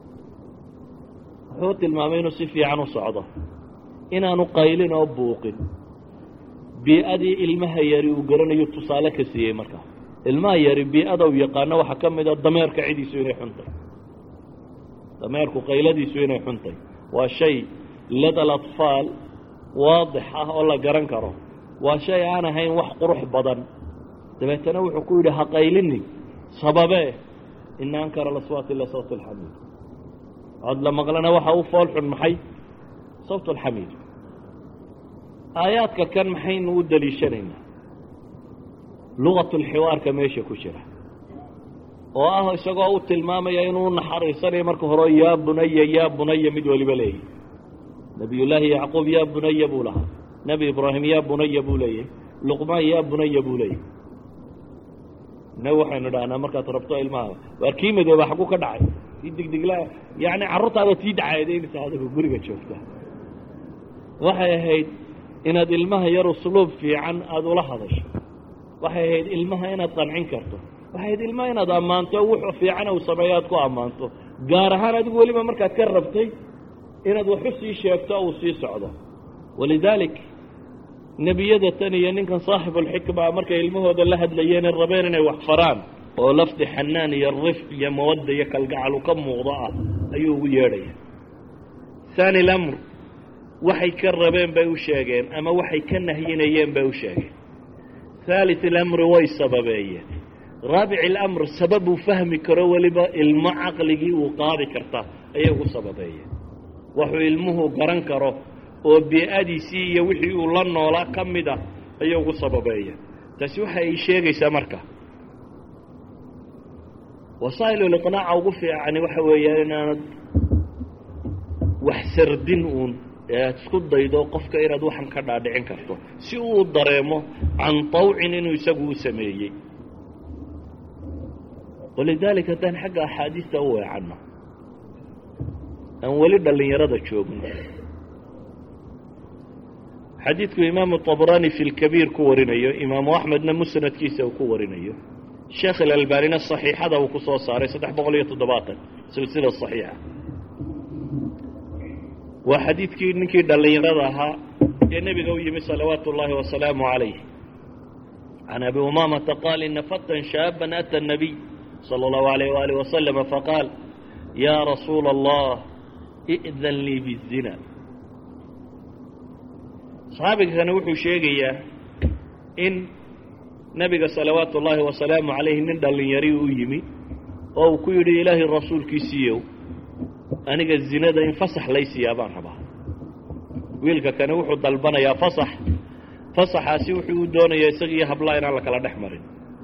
wuxuu tilmaamay inuu si fiican u socdo inaanu qaylin oo buuqin bii-adii ilmaha yari uu garanayo tusaale ka siiyey markaa ilmaha yari bii-ada u yaqaano waxaa ka mid a dameerka cidiisu inay xuntay dameerku qayladiisu inay xuntay waa shay lada alatfaal waadix ah oo la garan karo waa shay aan ahayn wax qurux badan dabeetana wuxuu ku yidhi ha qaylinin sababee ina ankara laswaati la sawt alxamiid cod la maqlana waxa u fool xun maxay sawt alxamiid aayaadka kan maxaynu u daliishanaynaa lugatulxiwaarka meesha ku jira oo ah isagoo u tilmaamaya inuu naxariisanayo marka hore yaa bunaya yaa bunaya mid waliba leeyahy nebiyullaahi yacquub yaa bunaya buu lahaa nebi ibraahim yaa bunaya buu leeyahy luqmaan yaa bunaya buu leeyahy innagu waxaynu dhahnaa markaad rabto ilmaha waar kii madooba xagu ka dhacay kii digdigla yacni carruurtaada tii dhacaedaynaysa adigu guriga joogta waxay ahayd inaad ilmaha yar usluub fiican aada ula hadasho waxay ahayd ilmaha inaad qancin karto waxay ahayd ilmaha inaad ammaanto wuxuu fiican uu sameeyo aad ku ammaanto gaar ahaan adigu weliba markaad ka rabtay inaad waxu sii sheegto uu sii socdo walidaalik nebiyada tan iyo ninkan saaxibulxikma markay ilmahooda la hadlayeene rabeen inay wax faraan oo lafdi xanaan iyo rifq iyo mawadda iyo kalgacal u ka muuqdo ah ayuu ugu yeedhaya haani lamr waxay ka rabeen bay u sheegeen ama waxay ka nahyinayeen bay u sheegeen haalit ilamri way sababeeyeen raabic ilamr sabab uu fahmi karo weliba ilmo caqligii uu qaadi karta ayay ugu sababeeyeen waxuu ilmuhu garan karo oo bii-adiisii iyo wixii uu la noolaa ka mid ah ayay ugu sababeeyeen taasi waxa ay sheegaysaa marka wasaa'iluliqnaaca ugu fiicani waxa weeyaan inaanad wax sardin uun ee aad isku daydo qofka inaad waxan ka dhaadhicin karto si uu dareemo can tawcin inuu isagu u sameeyey walidaalika haddaan xagga axaadiista u weecanno aan weli dhallinyarada joogno xadiidku imaamu طabrani fi lkabiir ku warinayo imaamu axmedna musnadkiisa uu ku warinayo sheekh ilalbanina صaxiixada uu ku soo saaray saddex boqol iyo toddobaatan silsila صaxiixa waa xadiidkii ninkii dhallinyarada ahaa ee nebiga u yimi salawaatu اllahi wasalaamu عalayh can abi umamata qaal ina fatan shaaban ata الnabiy salى اllahu عalayh waalih waslama faqaal ya rasuula اllah i'dan lii bizina saxaabigakani wuxuu sheegayaa in nebiga salawaatu ullaahi wasalaamu calayhi nin dhallinyari u yimi oo uu ku yidhi ilaahay rasuulkiisiiyow aniga zinada in fasax laysiiyaa baan rabaa wiilka kani wuxuu dalbanayaa fasax fasaxaasi wuxuu u doonayaa isagiiyo hablaa inaan la kala dhex marin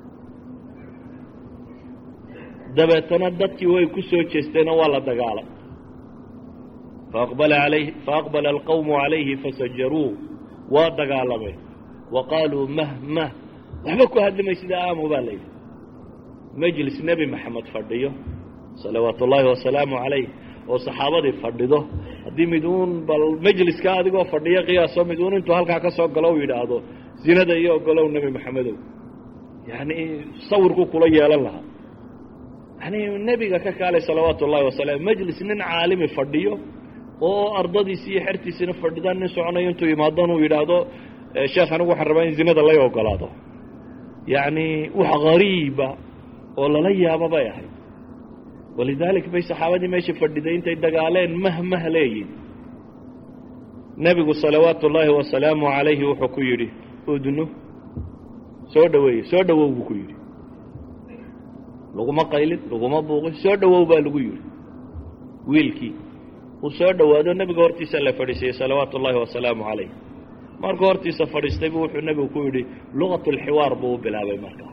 dabeetana dadkii way ku soo jeesteenoo waa la dagaalay faaqbala alayhi faaqbala alqawmu calayhi fasajaruu waa dagaalameen wa qaaluu mah mah waxba ku hadlimay sida aamu baa layidhi majlis nebi maxamed fadhiyo salawaatu ullaahi wasalaamu calayh oo saxaabadii fadhido haddii mid uun bal majliska adigoo fadhiya qiyaaso mid uun intuu halkaa ka soo galo u yidhaahdo zinada iyo ogolow nebi maxamedow yacni sawirku kula yeelan lahaa yani nebiga ka kaalay salawaatu ullahi wasalaam majlis nin caalimi fadhiyo oo ardadiisi iyo xertiisina fadhidaan nin soconayo intuu yimaadon uu yidhaahdo sheekh anigu waxaan rabaa in zinada lay ogolaado yacni wax gariiba oo lala yaabo bay ahayd walidaalik bay saxaabadii meesha fadhiday intay dagaaleen mahmah leeyihin nebigu salawaatu ullaahi wasalaamu calayhi wuxuu ku yidhi udnu soo dhaweeye soo dhawow buu ku yidhi laguma qaylin laguma buuqin soo dhawow baa lagu yidhi wiilkii uu soo dhowaado nebiga hortiisa la fadhiisiyey salawaatu ullaahi wasalaamu calayh markuu hortiisa fadhiistay buu wuxuu nebigu ku yidhi luqat lxiwaar buu u bilaabay markaa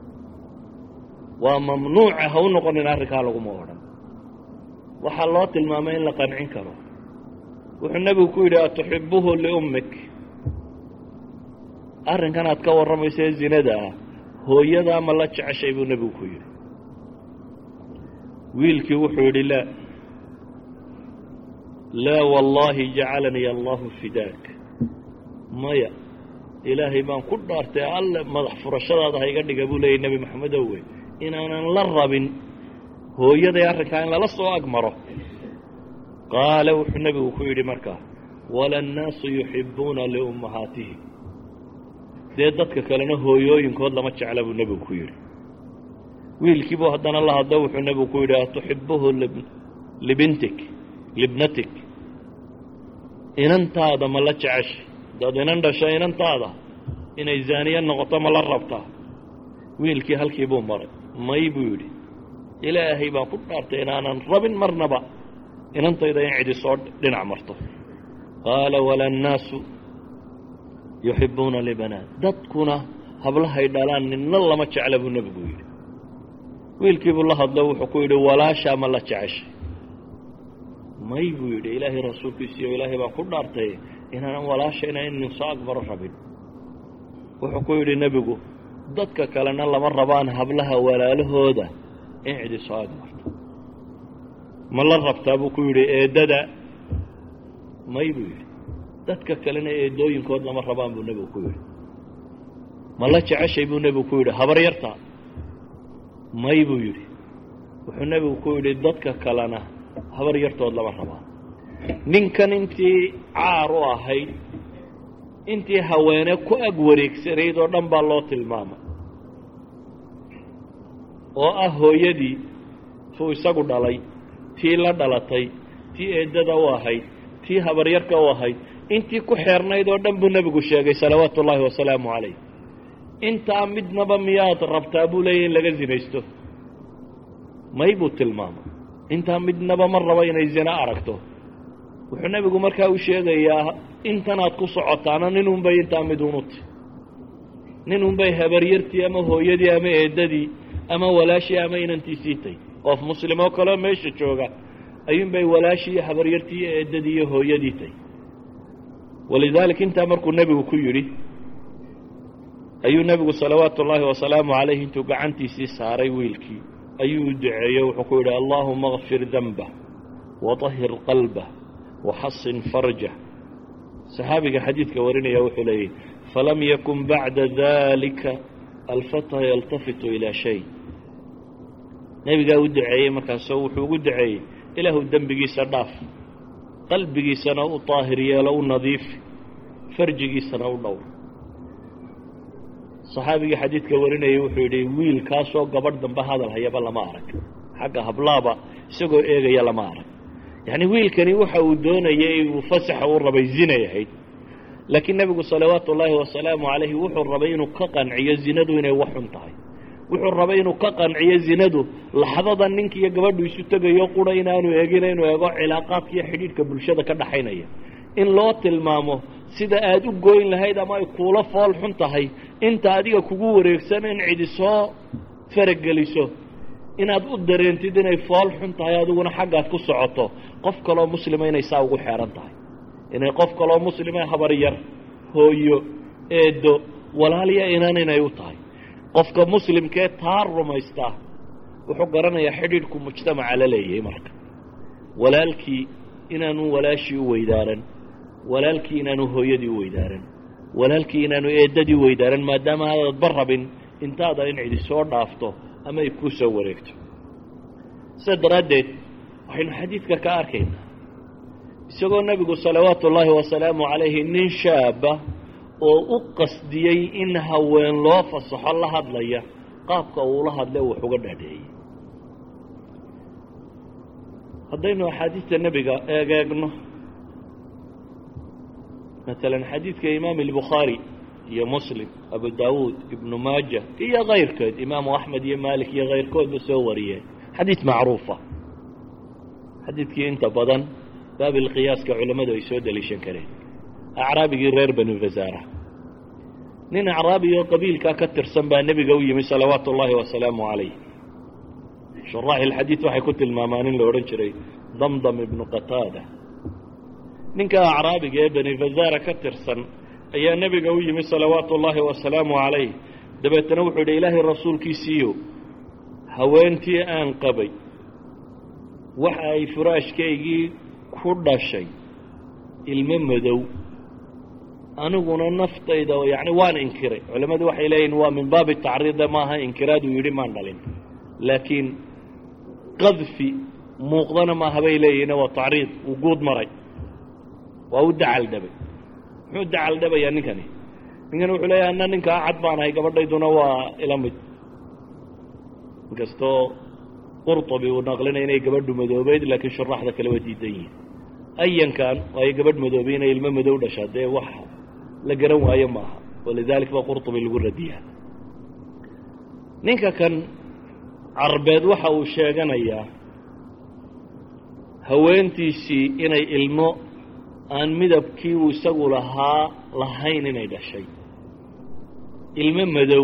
waa mamnuuca ha u noqonin arrinkaa laguma odhan waxaa loo tilmaamay in la qancin karo wuxuu nebigu ku yidhi atuxibuhu liummik arrinkan aad ka warramaysa ee zinada ah hooyadaa ma la jeceshay buu nebigu ku yidhi wiilkii wuxuu yidhi laa laa wallaahi jacalanii allahu fidaak maya ilaahay baan ku dhaartay alle madax furashadaada ha iga dhiga buu leeyay nebi maxamedow wey inaanan la rabin hooyaday arrinkaa in lala soo agmaro qaala wuxuu nebigu ku yidhi markaa wala annaasu yuxibbuuna liummahaatihim dee dadka kalena hooyooyinkood lama jecla buu nebigu ku yidhi wiilkii buu haddana la hadlo wuxuu nebigu ku yidhi atuxibuhu libintik libnatik inantaada ma la jeceshay hadaad inan dhasho inantaada inay zaaniye noqoto ma la rabtaa wiilkii halkii buu maray may buu yidhi ilaahay baan ku dhaartay inaanan rabin marnaba inantayda in cidi soo dhinac marto qaala wala annaasu yuxibbuuna libanaat dadkuna hablahay dhalaan ninna lama jecla buu nebigu yidhi wiilkiibuu la hadlo wuxuu ku yidhi walaashaa ma la jeceshay may buu yidhi ilaahay rasuulkiisiiyo ilaahay baan ku dhaartay inaanan walaashayna inin soo agmaro rabin wuxuu ku yidhi nebigu dadka kalena lama rabaan hablaha walaalahooda in cidi soo agmarto ma la rabtaa buu ku yidhi eeddada may buu yidhi dadka kalena eedooyinkood lama rabaan buu nebigu ku yidhi ma la jeceshay buu nebigu ku yidhi habar yarta may buu yidhi wuxuu nebigu ku yidhi dadka kalena habar yartood lama rabaan ninkan intii caar u ahayd intii haweene ku ag wareegsanayd oo dhan baa loo tilmaamay oo ah hooyadii tuu isagu dhalay tii la dhalatay tii eeddada u ahayd tii habaryarka u ahayd intii ku xeernayd oo dhan buu nebigu sheegay salawaatu ullaahi wasalaamu calayh intaa midnaba miyaad rabtaa buu leeyahy in laga zinaysto may buu tilmaamay intaa midnaba ma rabo inay zina aragto wuxuu nebigu markaa u sheegayaa intanaad ku socotaana ninunbay intaa midunuti ninunbay habaryartii ama hooyadii ama eeddadii ama walaashii ama inantiisii tay qof muslim oo kaleo meesha jooga ayuunbay walaashii iyo habaryartii iyo eeddadii iyo hooyadii tay walidaalika intaa markuu nebigu ku yidhi ayuu nebigu salawaatu ullaahi wasalaamu calayh intuu gacantiisii saaray wiilkii ayuu u duceeyo wuxuu ku yidhi allaahuma akfir danbah waطahir qalbah waxasin farjah saxaabiga xadiidka warinaya wuxuu leeyahy falam yakun bacda dalika alfata yaltafitu ilaa shay nebigaa u duceeyey markaasoo wuxuu ugu duceeyey ilaahu dembigiisa dhaaf qalbigiisana u daahir yeelo u nadiifi farjigiisana u dhowr saxaabigii xadiidka warinayay wuxuu yidhi wiil kaasoo gabadh dambe hadal hayaba lama arag xagga hablaaba isagoo eegaya lama arag yacni wiilkani waxa uu doonayay uu fasaxa u rabay zinay ahayd laakiin nebigu salawaatu ullaahi wasalaamu calayhi wuxuu rabay inuu ka qanciyo zinadu inay wax xun tahay wuxuu rabay inuu ka qanciyo zinadu laxdada ninka iyo gabadhu isu tegayo qura inaanu eegina inuu eego cilaaqaadka iyo xidhiidhka bulshada ka dhaxaynaya in loo tilmaamo sida aad u goyn lahayd ama ay kuula fool xun tahay inta adiga kugu wareegsan in cidi soo farageliso inaad u dareentid inay fool xun tahay adiguna xaggaad ku socoto qof kaloo muslima inay saa ugu xeehan tahay inay qof kaloo muslima habar yar hooyo eedo walaalya inan inay u tahay qofka muslimkee taa rumaystaa wuxuu garanayaa xidhiidhku mujtamaca la leeyahay marka walaalkii inaanu walaashii u weydaaran walaalkii inaanu hooyadii u weydaaran walaalkii inaanu eeddadii u weydaaran maadaama aadaadba rabin intaada in cidi soo dhaafto ama ay kuu soo wareegto sidaa daraaddeed waxaynu xadiidka ka arkaynaa isagoo nebigu salawaatu ullaahi wasalaamu calayhi nin shaaba oo u qasdiyey in haween loo fasaxo la hadlaya qaabka uula hadle wax uga dhaadheeyey haddaynu axaadiista nebiga eegeegno maalan xadiidka imaam albukhaari iyo muslim abu daawuud ibnu maaja iyo kayrkood imaamu axmed iyo maalik iyo kayrkoodba soo wariyeen xadiid macruufa xadiidkii inta badan baabilqiyaaska culammadu ay soo deliishan kareen acraabigii reer banu fasaara nin acraabi oo qabiilkaa ka tirsan baa nebiga u yimi salawaatu ullaahi wasalaamu calayh shuraaxi ilxadiid waxay ku tilmaamaan in la odhan jiray damdam ibnu qataada ninka acraabiga ee bani fasaara ka tirsan ayaa nebiga u yimi salawaatu ullaahi wasalaamu calayh dabeetana wuxuu yidhi ilaahay rasuulkiisiiyo haweentii aan qabay waxa ay furaashkaygii ku dhashay ilmo madow aniguna naftayda yacni waan inkiray culammadu waxay leeyihin waa min baabi tacriida maaha inkiraaduu yidhi maan dhalin laakiin qadfi muuqdana maaha bay leeyihin waa tacriid uu guud maray waa u dacal dhabay muxuu dacal dhabayaa ninkani ninkani wuxuu leeyahay anna ninkaa cad baan ahay gabadhayduna waa ila mid inkastoo qurطabi uu naqlinaya inay gabadhu madoobeyd laakiin shuraaxda kale waa diidan yihin ayankan waayo gabadh madoobay inay ilmo madow dhashaa dee wax la garan waayo maaha walidalik baa qurطabi lagu radiyaa ninka kan carbeed waxa uu sheeganayaa haweentiisii inay ilmo aan midabkii uu isagu lahaa lahayn inay dhashay ilmo madow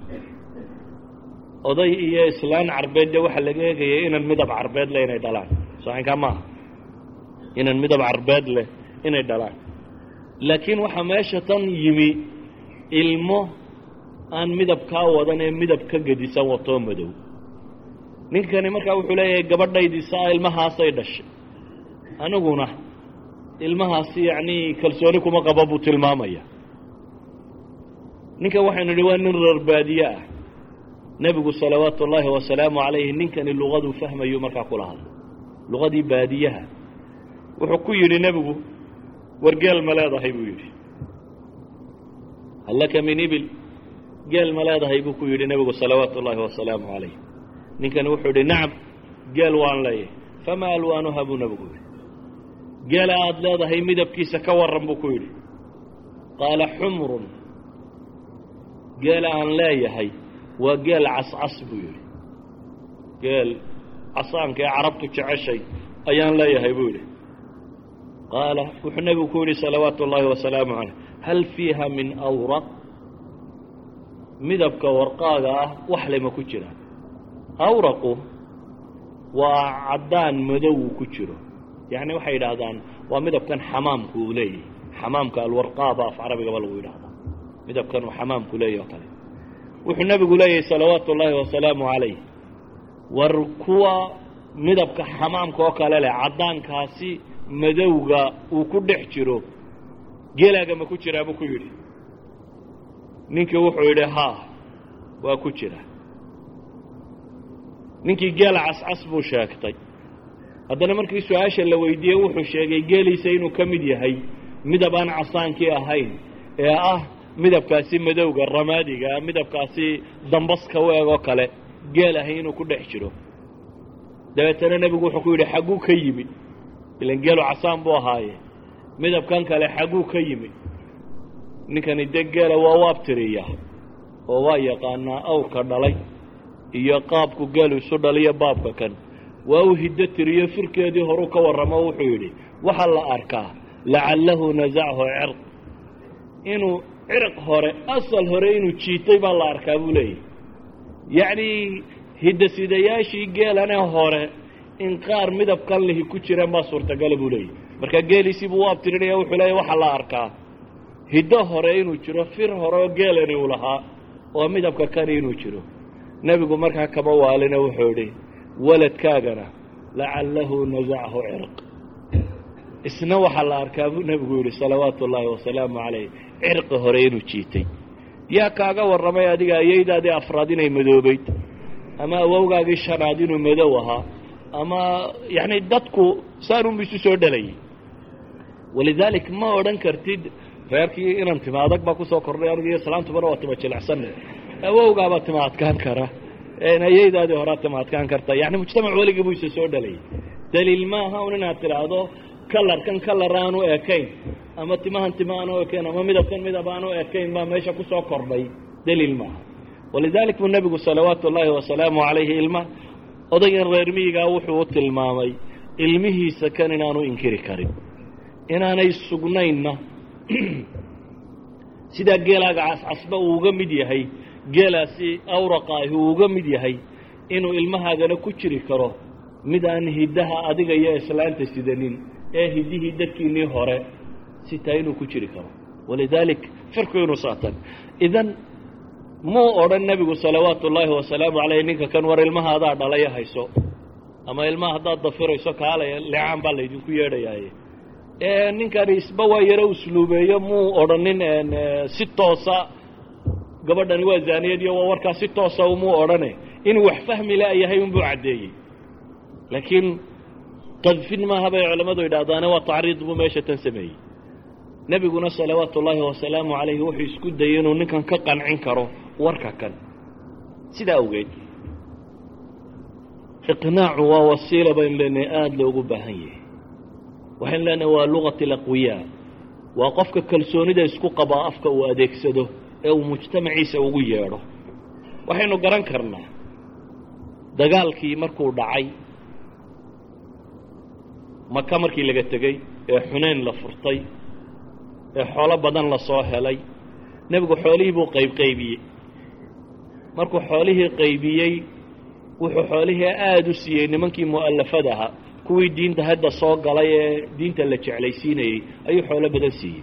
oday iyo islaan carbeed dee waxaa laga eegayay inan midab carbeed leh inay dhalaan saxinkaa maaha inan midab carbeed leh inay dhalaan laakiin waxaa meesha tan yimi ilmo aan midabkaa wadan ee midab ka gedisan watoo madow ninkani markaa wuxuu leeyahay gabadhaydii saa ilmahaasay dhashay aniguna ilmahaasi yacnii kalsooni kuma qaba buu tilmaamaya ninkan waxaynu idhi waa nin reer baadiye ah nebigu salawaatu ullaahi wasalaamu calayhi ninkani luqaduu fahmayuu markaa kula hadlay luqadii baadiyaha wuxuu ku yidhi nebigu war geel ma leedahay buu yidhi hal laka min ibil geel ma leedahay buu ku yidhi nebigu salawaatu ullaahi wasalaamu calayh ninkani wuxuu yidhi nacam geel waan leeyahay famaa alwaanuha buu nebigu yidhi geela aada leedahay midabkiisa ka warran buu ku yidhi qaala xumrun geela aan leeyahay waa geel cascas buu yidhi geel casaanka ee carabtu jeceshay ayaan leeyahay buu yidhi qaala wuxuu nebigu ku yidhi salawaatu ullaahi wasalaamu calayh hal fiiha min awraq midabka warqaaga ah wax lema ku jiraan awraqu waa caddaan madow ku jiro yacni waxay yidhaahdaan waa midabkan xamaamku uu leeyahay xamaamka alwarqaaba af carabigaba lagu yidhahdaa midabkan uu xamaamku leeyahy oo kale wuxuu nebigu leeyahay salawaatu ullaahi wasalaamu calayh war kuwa midabka xamaamka oo kale leh caddaankaasi madowga uu ku dhex jiro geelaaga ma ku jiraa buu ku yidhi ninkii wuxuu yidhi haa waa ku jira ninkii geela cascas buu sheegtay haddana markii su-aasha la weydiiyey wuxuu sheegay geeliisa inuu ka mid yahay midab aan casaankii ahayn ee ah midabkaasi madowga ramaadiga midabkaasi dambaska u eg oo kale geel ahay inuu ku dhex jiro dabeetana nebigu wuxuu ku yidhi xagguu ka yimi ilan geelu casaan buu ahaaye midabkan kale xagguu ka yimi ninkani dee geela waa u abtiriya oo waa yaqaanaa awrka dhalay iyo qaabku geelu isu dhaliyo baabka kan waa u hiddo tiriyo firkeedii horuu ka warramo wuxuu yidhi waxaa la arkaa lacallahu nasachu cirq inuu cirq hore asal hore inuu jiitay baa la arkaa buu leeyahy yacnii hiddasidayaashii geelanee hore in qaar midabkan lihi ku jiraan baa suurtagala buu leeyahy marka geeliisii buu u abtirinaya wuxuu leeyahy waxaa la arkaa hiddo hore inuu jiro fir hore oo geelani uu lahaa oo midabka kani inuu jiro nebigu markaa kama waalina wuxuu idhi waladkaagana lacallahu nasachu cirq isna waxaa la arkaa buu nebigu yidhi salawaatu ullaahi wasalaamu calayh cirqi hore inuu jiitay yaa kaaga warramay adiga ayaydaadii afraad inay madoobayd ama awowgaagii shanaad inuu madow ahaa ama yacni dadku saanunbu isu soo dhalayay walidaalik ma odhan kartid reerkii inan tima adag baa kusoo kordhay aniga iyo islaantubana waa tima jilicsanne awowgaabaa tima adkaan kara ayaydaadii horaa tima adkaan karta yani mujtamac weligii buu isa soo dhalayay daliil maaha un inaad tidhaahdo kalarkan kalar aanu ekayn ama timahan tima aanu ekayn ama midabkan midab aanu ekayn baa meesha kusoo kordhay daliil maaha walidalik buu nebigu salawaatu ullaahi wasalaamu calayhi ilma odayan reer miyigaa wuxuu u tilmaamay ilmihiisa kan inaanu inkiri karin inaanay sugnaynna sidaa geelaaga cascasba uu uga mid yahay geelaasi awraqa ahi uu uga mid yahay inuu ilmahaagana ku jiri karo mid aan hiddaha adiga iyo islaanta sidanin ee hiddihii dadkiinnii hore sitaa inuu ku jiri karo walidaalik firku inuu saatan idan muu odhan nebigu salawaatu ullaahi wasalaamu calayh ninka kan war ilmahaadaa dhalaya hayso ama ilmaha haddaad dafirayso kaalaya leecaan baa laydinku yeedhayaaye ninkani isba waa yaro usluubeeyo muu odhanin si toosa gabadhani waa zaaniyad iyo waa warkaa si toosa umuu odhane inuu wax fahmi la'yahay unbuu caddeeyey laakiin qadfin maaha bay culammadu yidhahdaane waa tacriid buu meesha tan sameeyey nebiguna salawaatu ullaahi wasalaamu calayhi wuxuu isku dayey inuu ninkan ka qancin karo warka kan sidaa awgeed iqnaacu waa wasiila baynu leenahay aada loogu baahan yahay waxaynu leenahay waa lugat alaqwiyaa waa qofka kalsoonida isku qabaa afka uu adeegsado ee uu mujtamaciisa ugu yeedho waxaynu garan karnaa dagaalkii markuu dhacay maka markii laga tegey ee xuneyn la furtay ee xoolo badan la soo helay nebigu xoolihii buu qaybqaybiyey markuu xoolihii qaybiyey wuxuu xoolihii aada u siiyey nimankii mu'allafada ahaa kuwii diinta hadda soo galay ee diinta la jeclaysiinayey ayuu xoolo badan siiyey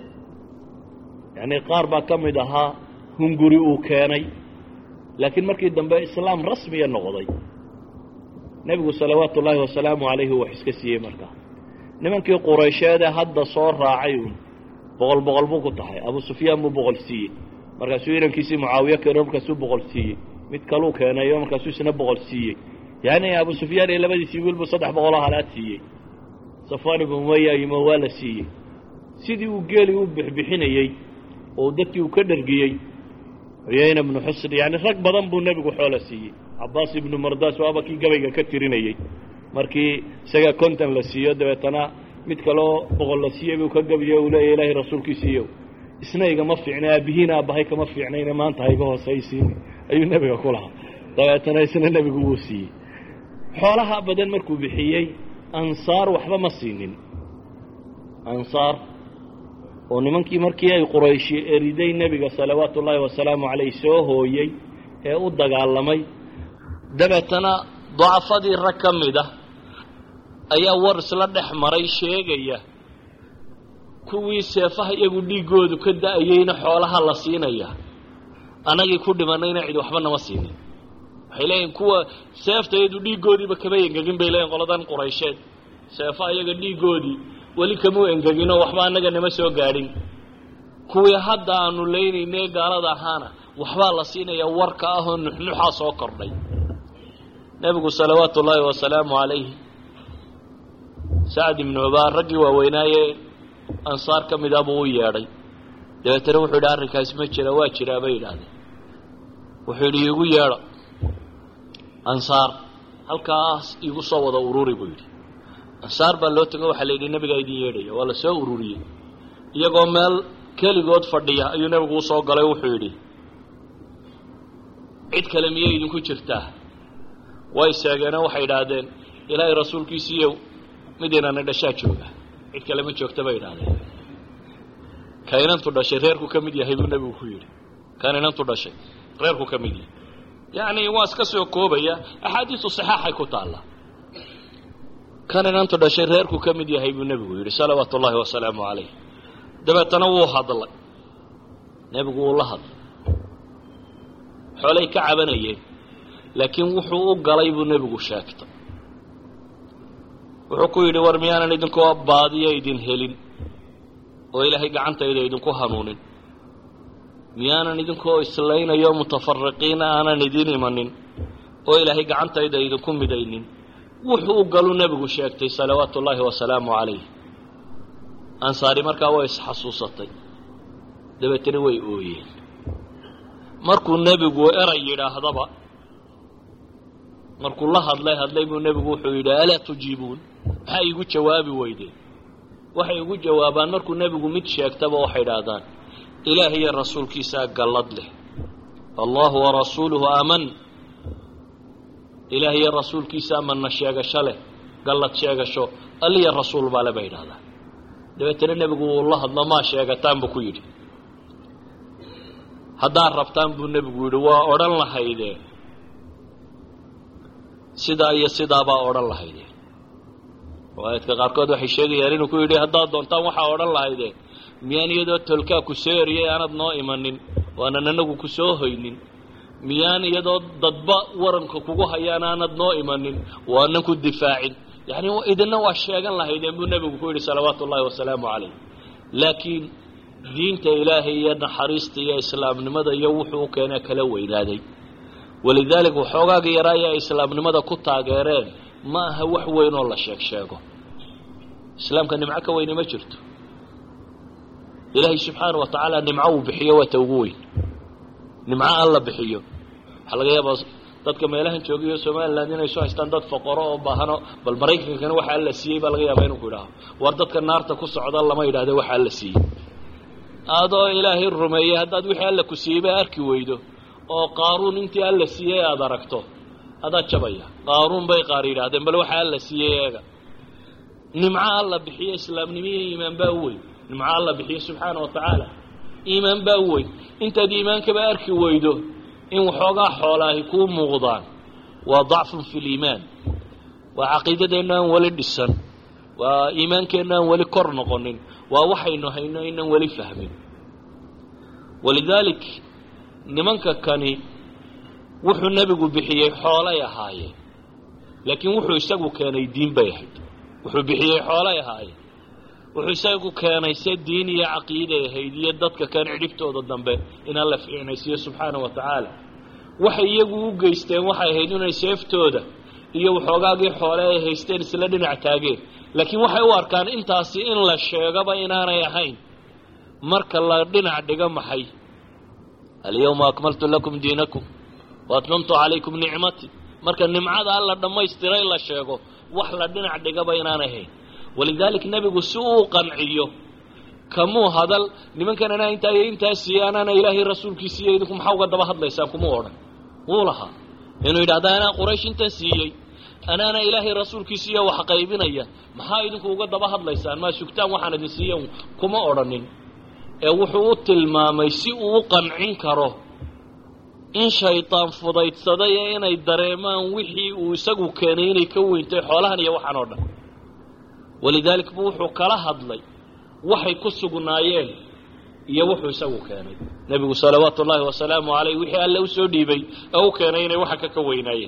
yacnii qaar baa ka mid ahaa hunguri uu keenay laakiin markii dambe islaam rasmiya noqday nebigu salawaatu ullaahi wasalaamu calayhi wax iska siiyey markaa nimankii quraysheedee hadda soo raacay uun boqol boqol buu ku tahay abu sufyaan buu boqol siiyey markaasuu inankiisii mucaawiye keeno markaasuu boqol siiyey mid kaluu keenayo markaasuu isna boqol siiyey yacni abu sufyaan iyo labadiisii wiilbuu saddex boqoloo halaad siiyey safwaan ibnu umaya yimo waa la siiyey sidii uu geeli u bixbixinayey oo dadkii uu ka dhergiyey cuyayna ibnu xusn yacni rag badan buu nebigu xoola siiyey cabaas ibnu mardaas waaba kii gabayga ka tirinayey markii isaga konton la siiyo dabeetana mid kaloo boqol la siiyey buu ka gabiyo uu leeya ilaahay rasuulkiisiiyow isna igama fiicna aabbihiin aabbahay kama fiicnayna maanta ha iga hoosaysiin ayuu nebiga ku lahaa dabeetana isna nebigu wuu siiyey xoolaha badan markuu bixiyey ansaar waxba ma siinin ansaar oo nimankii markii ay qurayshi eriday nebiga salawaatu ullaahi wasalaamu calayh soo hooyey ee u dagaalamay dabeetana dacafadii rag ka mid ah ayaa war isla dhex maray sheegaya kuwii seefaha iyagu dhiiggoodu ka da-ayeyna xoolaha la siinaya annagii ku dhimanayna cid waxba nama siinin waxay leeyihin kuwa seefta iyadu dhiiggoodiiba kama engegin bay leeyihin qoladan quraysheed seefaha iyaga dhiiggoodii weli kamuu engeginoo waxba annaga nama soo gaadhin kuwii hadda aanu leynaynee gaalada ahaana waxbaa la siinaya warka ah oo nuxnuxaa soo kordhay nebigu salawaatu ullaahi wasalaamu calayhi sacd ibnu cubaar raggii waaweynaaye ansaar ka mid ah buu u yeedhay dabeetana wuxuu yidhi arrinkaas ma jira waa jiraa bay yidhaahdeen wuxuu yidhi iigu yeedho ansaar halkaas iigu soo wada ururi buu yidhi ansaar baa loo tego waxaa la yidhi nebigaa idin yeedhaya waa la soo ururiyey iyagoo meel keligood fadhiya ayuu nebigu usoo galay wuxuu yidhi cid kale miyay idinku jirtaa way seegeenoo waxay idhaahdeen ilaahay rasuulkiisiiyow mid inana dhashaa jooga cid kale ma joogta bay idhaahdeen ka inantu dhashay reerku ka mid yahay buu nebigu ku yidhi kan inantu dhashay reerku ka mid yahay yacni waa iska soo koobaya axaadiisu saxaaxay ku taalla kan inantu dhashay reerku ka mid yahay buu nebigu yidhi salawaatu ullaahi wasalaamu calayh dabeetana wuu hadlay nebigu wuu la hadlay xoolay ka cabanayeen laakiin wuxuu u galay buu nebigu sheegtay wuxuu ku yidhi war miyaanan idinkoo baadiyo idin helin oo ilaahay gacantayda idinku hanuunin miyaanan idinkoo islaynayo mutafariqiina aanan idin imanin oo ilaahay gacantayda idinku midaynin wuxuu u galu nebigu sheegtay salawaatu ullaahi wasalaamu calayh ansaari markaa way isxasuusatay dabeetana way ooyeen markuu nebigu eray yidhaahdaba markuu la hadlay hadlay buu nebigu wuxuu yidhi alaa tujiibuun maxaa iigu jawaabi weydeen waxay igu jawaabaan markuu nebigu mid sheegtaba waxay idhaahdaan ilaah iyo rasuulkiisaa gallad leh allahu warasuuluhu aman ilaah iyo rasuulkiisaa manna sheegasho leh gallad sheegasho alliya rasuul baale bay idhahdaan dabeetana nebigu wuu la hadlo maa sheegataan buu ku yidhi haddaad rabtaan buu nebigu yidhi waa odhan lahaydee sidaa iyo sidaabaa odhan lahaydee riwaayadka qaarkood waxay sheegayaan inuu ku yidhi haddaad doontaan waxaa odhan lahaydee miyaan iyadoo tolkaa ku soo eriyay aanad noo imanin waanan anagu ku soo hoynin miyaan iyadoo dadba waranka kugu hayaan aanad noo imanin waanan ku difaacin yacni idina waa sheegan lahaydeen buu nebigu ku yidhi salawaatu ullaahi wasalaamu calayh laakiin diinta ilaahay iyo naxariista iyo islaamnimada iyo wuxuu u keenee kala weynaaday walidaalika waxoogaaga yaraaya ay islaamnimada ku taageereen ma aha wax weyn oo la sheeg sheego islaamka nimco ka weyni ma jirto ilaahay subxaana wa tacaala nimco uu bixiyo waa ta ugu weyn nimco alla bixiyo waxaa laga yaabaa dadka meelahan joogayo somaliland inay soo haystaan dad faqoro oo baahano bal maraykankana waxa alla siiyey baa laga yaabaa inuu ku idhaaho war dadka naarta ku socda lama yidhahde waxa alla siiyey adoo ilaahay rumeeyey haddaad wixii alla ku siiyey baa arki weydo oo qaaruun intii alla siiyey aada aragto adaad jabaya qaaruun bay qaar yidhaahdeen bal waxa alla siiyey eega nimco alla bixiyo islaamnimo iyo iimaan baa u weyn nimco alla bixiyo subxaana wa tacaala iimaan baa u weyn intaad iimaankaba arki weydo in waxoogaa xoolaahi kuu muuqdaan waa dacfun fi liimaan waa caqiidadeenna aan weli dhisan waa iimaankeenna aan weli kor noqonin waa waxaynu hayno inaan weli fahmin walidaalik nimanka kani wuxuu nebigu bixiyey xoolay ahaayeen laakiin wuxuu isagu keenay diin bay ahayd wuxuu bixiyey xoolay ahaayeen wuxuu isagu keenay se diin iyo caqiiday ahayd iyo dadka kan cidhibtooda dambe in alla fiicnaysiiyo subxaana wa tacaala waxay iyagu u geysteen waxay ahayd inay seeftooda iyo waxoogaagii xoole ay haysteen isla dhinac taageen laakiin waxay u arkaan intaasi in la sheegaba inaanay ahayn marka la dhinac dhigo maxay alyawma akmaltu lakum diinakum waatmamtu calaykum nicmatii marka nimcada alla dhammaystiray la sheego wax la dhinac dhigaba inaanay ahayn walidaalik nebigu si uu qanciyo kamuu hadal nimankan anaa intaa iyo intaa siiye anaana ilaahay rasuulkiisiiyo idinku maxaa uga daba hadlaysaan kumuu odhan wuu lahaa inuu yidhahda anaa quraysh intan siiyey anaana ilaahay rasuulkiisiiyo wax qaybinaya maxaa idinku uga daba hadlaysaan maa sugtaan waxaan idin siiya kuma odhanin ee wuxuu u tilmaamay si uu u qancin karo in shaydaan fudaydsaday ee inay dareemaan wixii uu isagu keenay inay ka weyntay xoolahan iyo waxaan oo dhan walidaalik buu wuxuu kala hadlay waxay ku sugnaayeen iyo wuxuu isagu keenay nebigu salawaatu ullaahi wasalaamu calayh wixii alle u soo dhiibay ee u keenay inay waxa ka ka weynaayeen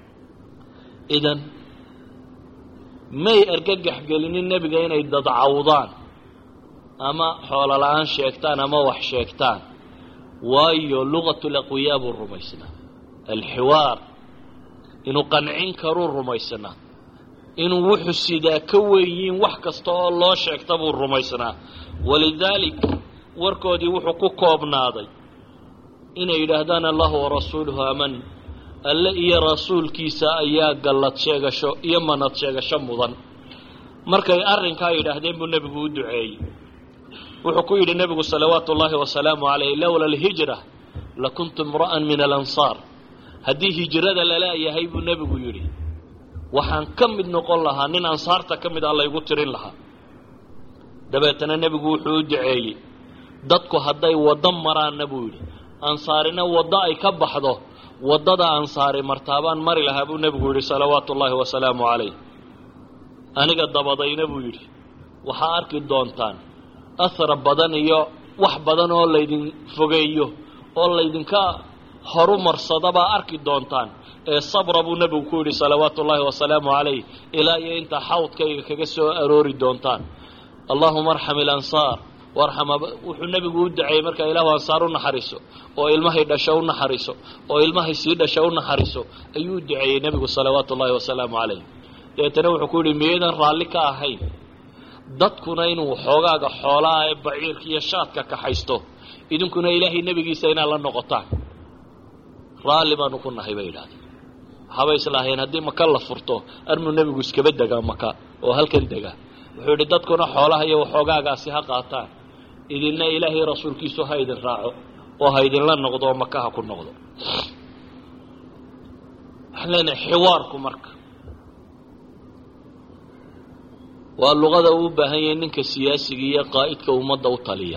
idan may argagax gelinin nebiga inay dadcawdaan ama xoolo la-aan sheegtaan ama wax sheegtaan waayo luqatu laqwiyaa buu rumaysnaa alxiwaar inuu qancin karuu rumaysnaa inuu wuxuu sidaa ka weyiin wax kasta oo loo sheegta buu rumaysnaa walidaalik warkoodii wuxuu ku koobnaaday inay yidhaahdaan allahu warasuuluhu aman alle iyo rasuulkiisa ayaa gallad sheegasho iyo manad sheegasho mudan markay arrinkaa yidhaahdeen buu nebigu u duceeyey wuxuu ku yidhi nebigu salawaatu ullaahi wasalaamu calayh lowla alhijra lakuntu imra'an min alansaar haddii hijrada lala-yahay buu nebigu yidhi waxaan ka mid noqon lahaa nin ansaarta ka mid ah laygu tirin lahaa dabeetana nebigu wuxuu u duceeyey dadku hadday waddo maraanna buu yidhi ansaarina waddo ay ka baxdo waddada ansaari martaabaan mari lahaa buu nebigu yidhi salawaatu ullaahi wasalaamu calayh aniga dabadayna buu yidhi waxaa arki doontaan ahra badan iyo wax badan oo laydin fogeeyo oo laydinka horu marsadabaa arki doontaan ee sabra buu nebigu ku yidhi salawaatu ullaahi wasalaamu calayh ilaa iyo intaa xawdkayga kaga soo aroori doontaan allahuma arxam ilansaar warxam wuxuu nebigu u duceeyey markaa ilaahu ansaar u naxariiso oo ilmahay dhasho u naxariiso oo ilmahay sii dhasho u naxariiso ayuu u duceeyey nebigu salawaatu ullaahi wasalaamu calayh dabeetana wuxuu ku yidhi miyadan raalli ka ahayn dadkuna inuu xoogaaga xoolaha ee baciirka iyo shaadka kaxaysto idinkuna ilaahay nebigiisa inaad la noqotaan raalli baanu ku nahay bay yidhahdeen waxaabay islaahayeen haddii maka la furto armuu nebigu iskaba degaa maka oo halkan degaa wuxuu yidhi dadkuna xoolaha iyo waxoogaagaasi ha qaataan idinna ilaahay rasuulkiisu ha idin raaco oo ha idinla noqdo oo maka ha ku noqdo waxaan leenahay xiwaarku marka waa luqada uu u baahan yahay ninka siyaasiga iyo qaa'idka ummadda u taliya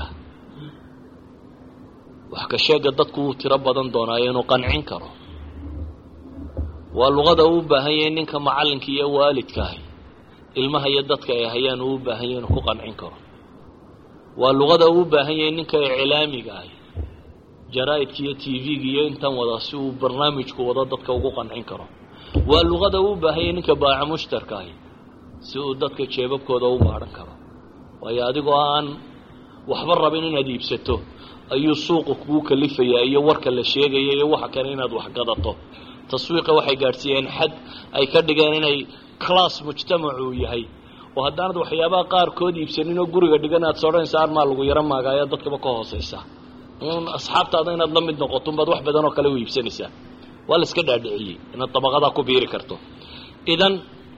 wax ka sheega dadku wuu tiro badan doonaayo inuu qancin karo waa luqada uu u baahan yahay ninka macallinka iyo waalidkaahi ilmaha iyo dadka ay hayaan uu u baahan yahay inuu ku qancin karo waa luqada uu u baahan yahay ninka iclaamiga ahi jaraa'idka iyo t v-ga iyo intan wada si uu barnaamijku wado dadka ugu qancin karo waa luqada uu u baahan yahay ninka baaca mushtarka ahi si uu dadka jeebabkooda u maadhan karo waayo adigoo aan waxba rabin inaad iibsato ayuu suuqa kugu kalifayaa iyo warka la sheegaya iyo waxa kale inaad wax gadato taswiiqa waxay gaadhsiiyeen xad ay ka dhigeen inay class mujtamacuu yahay oo haddaanad waxyaabaha qaarkood iibsanin oo guriga dhigan aad sodhanaysa armaa lagu yaro maagaayo dadkaba ka hoosaysa un asxaabtaada inaad la mid noqoto unbaad wax badan oo kale u iibsanaysaa waa la iska dhaadhiciyey inaad dabaqadaa ku biiri karto idan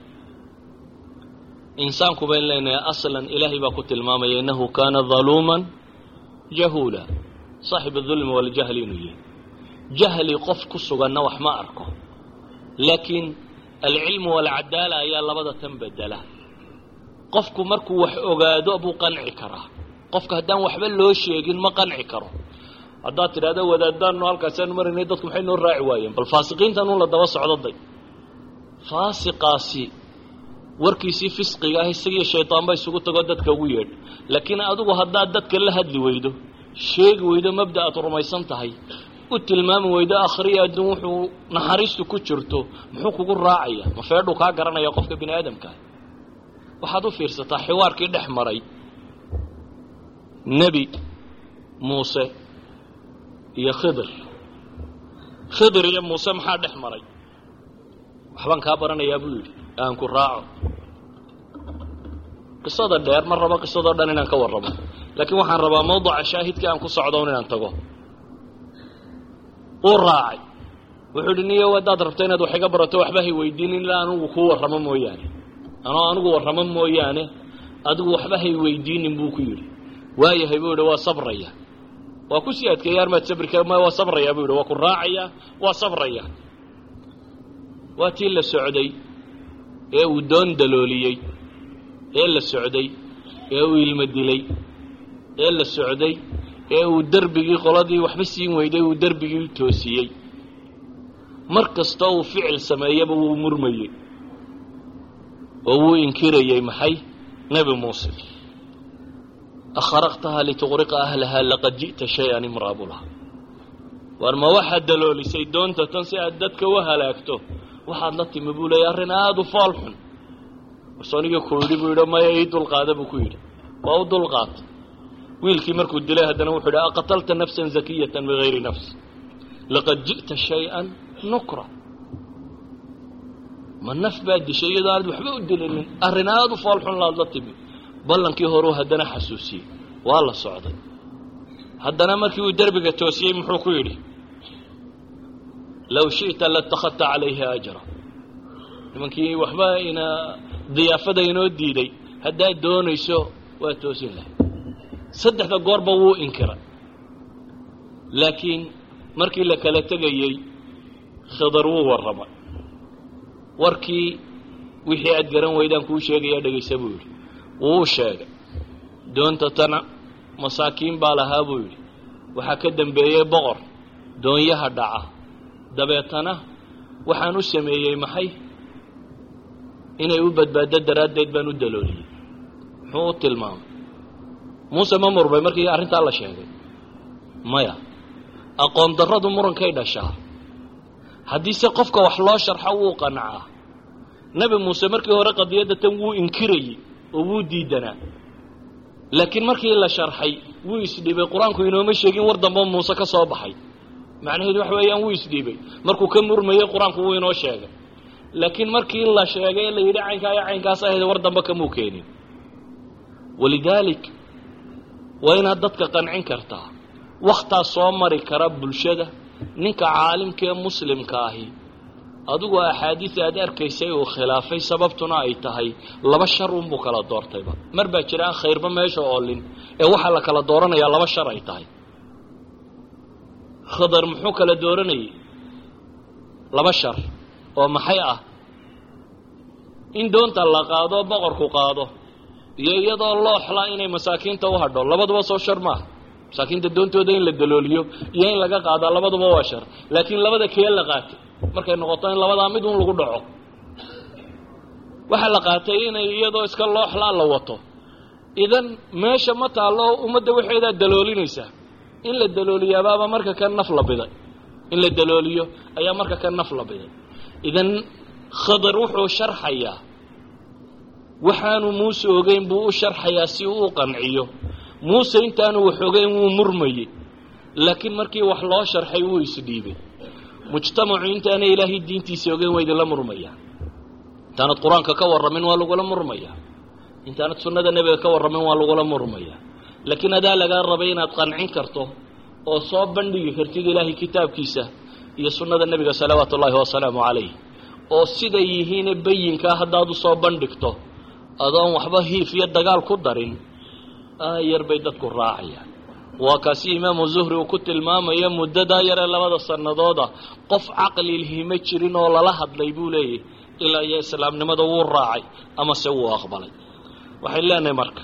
insaanku bayn leenahay aslan ilaahay baa ku tilmaamaya innahu kaana daluuman jahuula saaxib adulmi waljahli inuu yahay jahli qof ku suganna wax ma arko laakiin alcilmu waalcadaala ayaa labada tan bedela qofku markuu wax ogaado buu qanci karaa qofka haddaan waxba loo sheegin ma qanci karo haddaad tidhahdo wadaadaannu halkaasaan marinay dadku maxay noo raaci waayeen bal faasiqiintanun la daba socdoday faasiqaasi warkiisii fisqiga ah isagiiyo shaydaanba isugu tago dadka ugu yeedh laakiin adigu haddaad dadka la hadli weydo sheegi weydo mabda aad rumaysan tahay u tilmaami weydo akhriya adduun wuxuu naxariistu ku jirto muxuu kugu raacaya ma feedhuu kaa garanaya qofka bini aadamkaah waxaad u fiirsataa xiwaarkii dhex maray nebi muuse iyo khidir khidir iyo muuse maxaa dhex maray waxbaan kaa baranayaa buu yidhi aan ku raaco qisada dheer ma rabo qisadoo dhan inaan ka warramo laakiin waxaan rabaa mawduca shaahidka aan ku socdoon inaan tago uu raacay wuxuu idhi niyo haddaad rabto inaad wax iga barato waxba hay weydiinin ilaa anugu kuu warramo mooyaane anoo anugu warramo mooyaane adigu waxba hay weydiinin buu ku yidhi waayahay buu yidhi waa sabraya waa ku sii adkeeya armaad sabri kara maya waa sabraya buu yidhi waa ku raacaya waa sabraya waa tii la socday ee uu doon dalooliyey ee la socday ee uu ilmo dilay ee la socday ee uu derbigii qoladii waxba siin weyday uu derbigii toosiyey mar kastoo uu ficil sameeyaba wuu murmayey oo wuu inkirayey maxay nebi muuse akharaqtaha lituqriqa ahlahaa laqad ji'ta shay-an imraabulaha waar ma waxaad daloolisay doonta tan si aad dadka u halaagto waxaad la timi buu leeyay arrin aada u fool xun warsoonigii ku yidhi buu yidhi maya ii dulqaada buu ku yidhi waa u dulqaata wiilkii markuu dilay haddana wuxuu yidhi aqatalta nafsan zakiyatan bigayri nafs laqad ji'ta shay-an nukra ma naf baad dishay iyadoo aanad waxba u dilinin arrin aada u fool xun laad la timi ballankii horeu haddana xasuusiyey waa la socday haddana markii uu derbiga toosiyey muxuu ku yidhi low shi'ta latakhadta calayhi ajra nimankii waxba ina diyaafada inoo diiday haddaad doonayso waa toosin lahay saddexda goorba wuu inkiray laakiin markii la kala tegayey khidar wuu warramay warkii wixii aad garan weydaan kuu sheegaya dhegaysa buu yidhi wuu sheegay doonta tana masaakiin baa lahaa buu yidhi waxaa ka dambeeyey boqor doonyaha dhaca dabeetana waxaan u sameeyey maxay inay u badbaado daraaddeed baan u dalooliyey muxuu u tilmaamay muuse ma murmay markii arrintaa la sheegay maya aqoon darradu murankay dhashaa haddiise qofka wax loo sharxo wuu qancaa nebi muuse markii hore qadiyadda tan wuu inkirayey oo wuu diidanaa laakiin markii la sharxay wuu isdhiibay qur-aanku inooma sheegin war dambe muuse ka soo baxay macnaheedu waxa weeyaan wuu isdhiibay markuu ka murmayey qur-aanku wuu inoo sheegay laakiin markii la sheegay ee la yidhi caynkaa iyo caynkaas ahayd war dambe kamuu keenin walidaalik waa inaad dadka qancin kartaa wakhtaa soo mari kara bulshada ninka caalimkaee muslimka ahi adigoo axaadiis aad arkaysay uu khilaafay sababtuna ay tahay laba shar unbuu kala doortayba mar baa jira aan khayrba meesha oolin ee waxaa la kala dooranayaa laba shar ay tahay khadar muxuu kala dooranayay laba shar oo maxay ah in doonta la qaado boqorku qaado iyo iyadoo looxla inay masaakiinta u hadho labaduba soo shar maaha masaakiinta doontooda in la dalooliyo iyo in laga qaadaa labaduba waa shar laakiin labada kee la qaatay markay noqoto in labadaa mid un lagu dhaco waxaa la qaatay inay iyadoo iska looxlaa la wato idan meesha ma taallo ummadda waxeedaa daloolinaysaa in la dalooliyaabaaba marka ka naf la biday in la dalooliyo ayaa marka ka naf la biday idan khadar wuxuu sharxayaa waxaanu muuse ogeyn buu u sharxayaa si uu u qanciyo muuse intaanu wax ogeyn wuu murmayey laakiin markii wax loo sharxay wuu isdhiibay mujtamacu intaana ilaahay diintiisa ogeyn waa idinla murmayaa intaanad qur-aanka ka warramin waa lagula murmayaa intaanad sunnada nebiga ka warramin waa lagula murmayaa laakiin adaa lagaa rabay inaad qancin karto oo soo bandhigi kartid ilaahay kitaabkiisa iyo sunnada nebiga salawaatu ullaahi wasalaamu calayh oo siday yihiine bayinkaa haddaad u soo bandhigto adoon waxba hiif iyo dagaal ku darin aayar bay dadku raacayaan waa kaasi imaamu zuhri uu ku tilmaamayo muddadaa yaree labada sannadooda qof caqli lhima jirin oo lala hadlay buu leeyahy ilaa iyo islaamnimada wuu raacay ama se wuu aqbalay waxay leenahay marka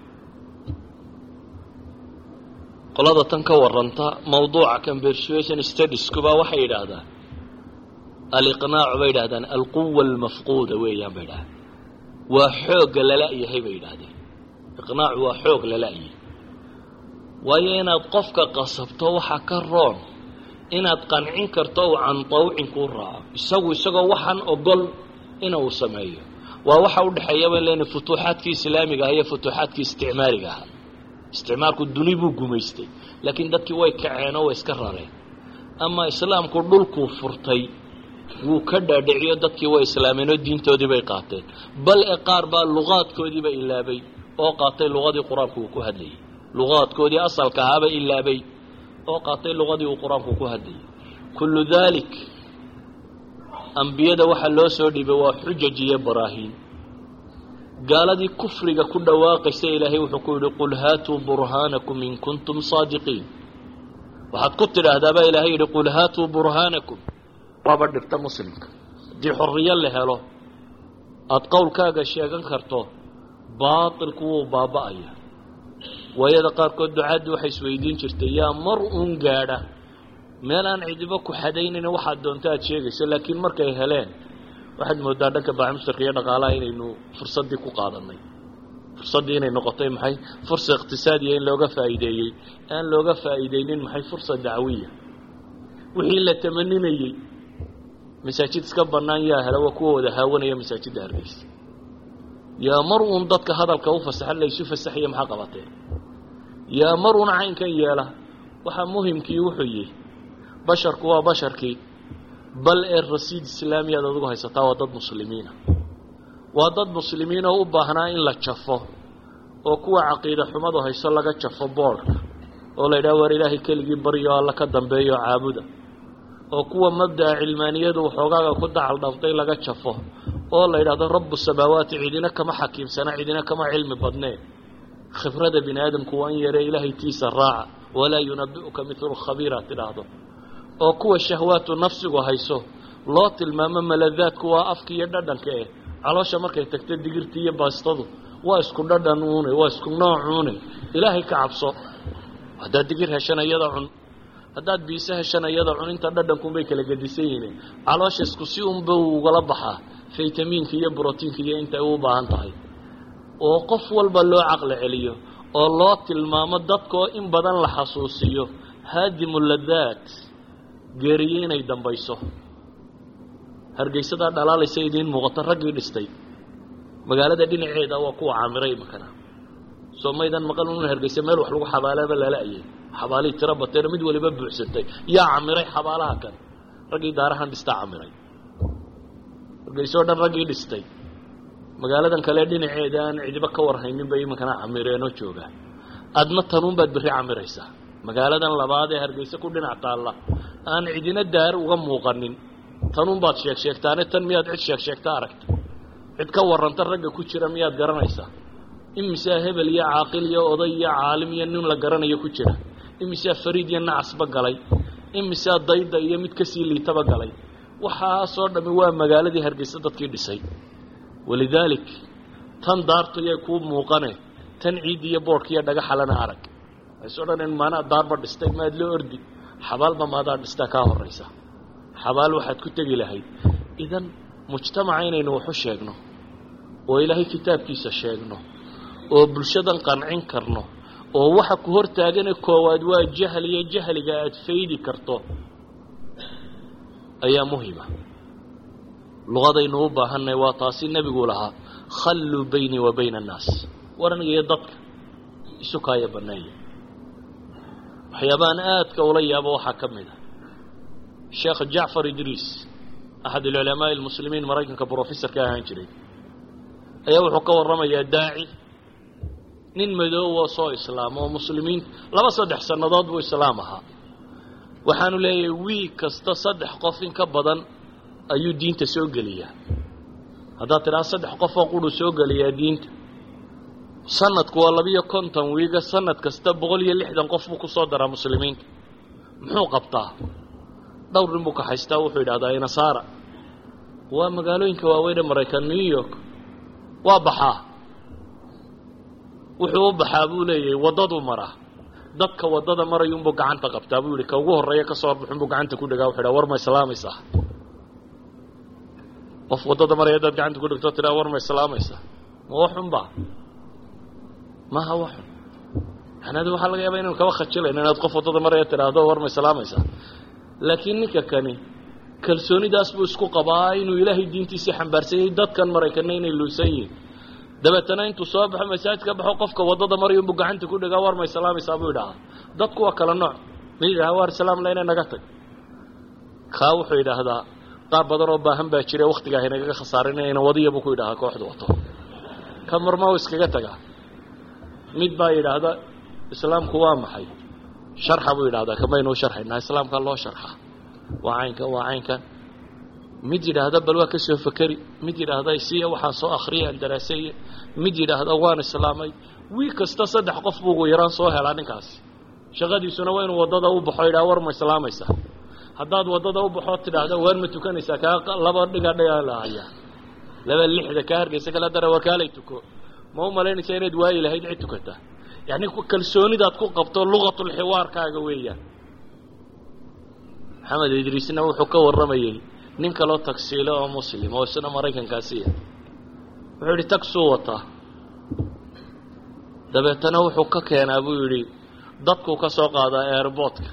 qolada tan ka warranta mawduuca conversation studieskuba waxay yidhaahdaan aliqnaacu bay yidhahdaan alquwa almafquuda weeyaan bay yidhahdaan waa xoogga lala-yahay bay yidhaahdeen iqnaacu waa xoog lala-yahay waayo inaad qofka qasabto waxaa ka roon inaad qancin karto uu can tawcin kuu raaco isagu isagoo waxaan ogol ina uu sameeyo waa waxa u dhexeeyaba in lena futuuxaadkii islaamiga ah iyo futuuxaadkii isticmaariga ahaa isticmaalku duni buu gumaystay laakiin dadkii way kaceen oo way iska rareen ama islaamku dhulkuu furtay wuu ka dhaadhiciyo dadkii way islaameen oo diintoodii bay qaateen bal e qaar baa luqaadkoodiiba ilaabay oo qaatay luqadii qur-aanku uu ku hadlayay luqaadkoodii asalka ahaaba ilaabay oo qaatay luqadii uu qur-aanku ku hadlayay kullu daalik ambiyada waxaa loo soo dhiibay waa xujaj iyo baraahiin gaaladii kufriga ku dhawaaqaysa ilaahay wuxuu ku yidhi qul haatuu burhaanakum in kuntum saadiqiin waxaad ku tidhaahdaa baa ilaahay yidhi qul haatuu burhaanakum waaba dhibta muslimka haddii xorriyo la helo aada qowlkaaga sheegan karto baatilku wuu baaba'aya waayada qaarkood ducaaddii waxay isweydiin jirtay yaa mar uun gaadha meel aan cidibo ku xadaynayn waxaad doonto aad sheegayso laakiin markay heleen waxaad moodaa dhanka baaxmustarka iyo dhaqaalaha inaynu fursaddii ku qaadanay fursaddii inay noqotay maxay fursa iqtisaadiya in looga faa'iideeyey aan looga faa'iideynin maxay fursa dacwiya wixii la tamaninayey masaajid iska bannaan yaa hela waa kuwa wada haawanaya masaajidda hargeysa yaa mar uun dadka hadalka u fasaxa laysu fasaxaya maxaa qabateen yaa mar uun caynkan yeela waxaa muhimkii wuxuu yihi basharku waa basharkii bal ee rasiid islaamiyaad adigu haysataa waa dad muslimiina waa dad muslimiin oo u baahnaa in la jafo oo kuwa caqiida xumadu hayso laga jafo boodhka oo la yidhaha waar ilaahay keligii baryo alla ka dambeeyo caabuda oo kuwa mabda'a cilmaaniyadu waxoogaaga ku dacal dhaftay laga jafo oo la yidhahdo rabu samaawaati cidina kama xakiimsana cidina kama cilmi badneen khibrada bini aadamku waa in yaree ilaahay tiisa raaca walaa yunabi'uka midlu khabiira tidhaahdo oo kuwa shahwaatu nafsigu hayso loo tilmaamo maladaadku waa afka iyo dhadhanka eh caloosha markay tagto digirtii iyo baastadu waa isku dhadhan uune waa isku noocuune ilaahay ka cabso haddaad digir heshana iyada cun haddaad biise heshana iyada cun inta dhadhankunbay kala gedisan yihiin caloosha isku si unba ugala baxaa faytamiinka iyo brotiinka iyo intay u baahan tahay oo qof walba loo caqli celiyo oo loo tilmaamo dadkaoo in badan la xasuusiyo haadimu ladaat geeriye inay dambayso hargeysadaa dhalaalaysa idiin muuqato raggii dhistay magaalada dhinaceeda waa kuwa caamiray imakana soo maydan maqal un hargeysa meel wax lagu xabaalaaba lala-ayay xabaalihii tiro bateena mid waliba buuxsantay yaa camiray xabaalaha kan raggii daarahan dhistaa camiray hargeyso o dhan raggii dhistay magaaladan kale dhinaceeda aan cidiba ka warhaynin bay iminkana camireenoo joogaan adna tanuunbaad berri camiraysaa magaaladan labaad ee hargeysa ku dhinac taalla aan cidina daar uga muuqanin tanuunbaad sheeg sheegtaane tan miyaad cid sheeg sheegta aragta cid ka warranta ragga ku jira miyaad garanaysaa imisaa hebel iyo caaqil iyo oday iyo caalim iyo nin la garanayo ku jira imisaa fariid iyo nacasba galay imisaa dayda iyo mid kasii liitaba galay waxaasoo dhammi waa magaaladii hargeysa dadkii dhisay walidaalik tan daartu yay kuu muuqane tan ciiddi iyo boodhka iyo dhagaxalana arag waxayso dhaneen maanaa daarba dhistay maad loo ordi xabaalba maadaa dhistaa kaa horraysa xabaal waxaad ku tegi lahayd idan mujtamaca inaynu waxu sheegno oo ilaahay kitaabkiisa sheegno oo bulshadan qancin karno oo waxa ku hor taagane koowaad waa jahliyo jahliga aad faydi karto ayaa muhima luqadaynu u baahanay waa taasi nebigu lahaa khalluu baynii wa bayna annaas war aniga iyo dadka isu kaaya banneeya waxyaabahan aadka ula yaabo waxaa ka mid a sheekh jacfar idriis axad alculamaa'i almuslimiin maraykanka brofessorka ahaan jiray ayaa wuxuu ka warramayaa daaci nin madoowoo soo islaama oo muslimiin laba saddex sannadood buu islaam ahaa waxaanu leeyahay wiig kasta saddex qof in ka badan ayuu diinta soo geliyaa haddaad tidhaha saddex qof oo quruu soo geliyaa diinta sanadku waa labiyo konton wiiga sanad kasta boqol iyo lixdan qof buu ku soo daraa muslimiinta muxuu qabtaa dhowr nin buu ka haystaa wuxuu yidhahdaa inasaara waa magaalooyinka waaweyn ee maraykan new york waa baxaa wuxuu u baxaa buu leeyahay waddaduu maraa dadka waddada marayuunbuu gacanta qabtaa buu yidhi ka ugu horreeya ka soo horbaxunbuu gacanta ku dhigaa wuxu yidhaha war ma islaamaysaa qof waddada maraya haddaad gacanta ku dhigto tidhaha war ma islaamaysaa ma waxunba maaha waxun macnaheedu waxaa laga yaabaa inaynu kaba khajilayno inaad qof waddada maraya tidhaahdo war ma islaamaysaa laakiin ninka kani kalsoonidaas buu isku qabaa inuu ilaahay diintiisii xambaarsanyay dadkan maraykanna inay luusan yihiin dabeetana intuu soo baxo masaajidka baxo qofka waddada marayunbuu gacanta ku dhigaa war ma islaamaysaa buu yidhahaa dadku waa kala nooc mid yidhaha war islaamla inay naga tag kaa wuxuu yidhaahdaa qaar badan oo baahan baa jira waktigaa haynagaga khasaarin inayna wadiya buu ku yidhahaa kooxdu wato ka marma u iskaga tagaa mid baa yidhaahda islaamku waa maxay sharxa buu yidhahdaa kamaynu u sharxaynaa islaamka loo sharxa waa caynkan waa caynkan mid yidhaahda bal waa ka soo fakeri mid yidhaahda siya waxaan soo akhriyay aan daraaseeye mid yidhaahda waan islaamay wiil kasta saddex qof buu ugu yaraan soo helaa ninkaasi shaqadiisuna waa inuu waddada u baxo yidhaha war ma islaamaysaa haddaad waddada u baxoo tidhaahda waar ma tukanaysaa kaa laba dhiga dhiga lahayaa laba lixda kaa hargeysa kala dara war kaalay tuko ma u malaynaysaa inaad waayi lahayd cid tukata yacni kalsoonidaad ku qabto lugatulxiwaarkaaga weeyaan maxamed idriisna wuxuu ka warramayey nin kaloo tagsiile oo muslim oo isna maraykankaasiya wuxuu yidhi tagsuu wataa dabeetana wuxuu ka keenaa buu yidhi dadkuu ka soo qaadaa airboortka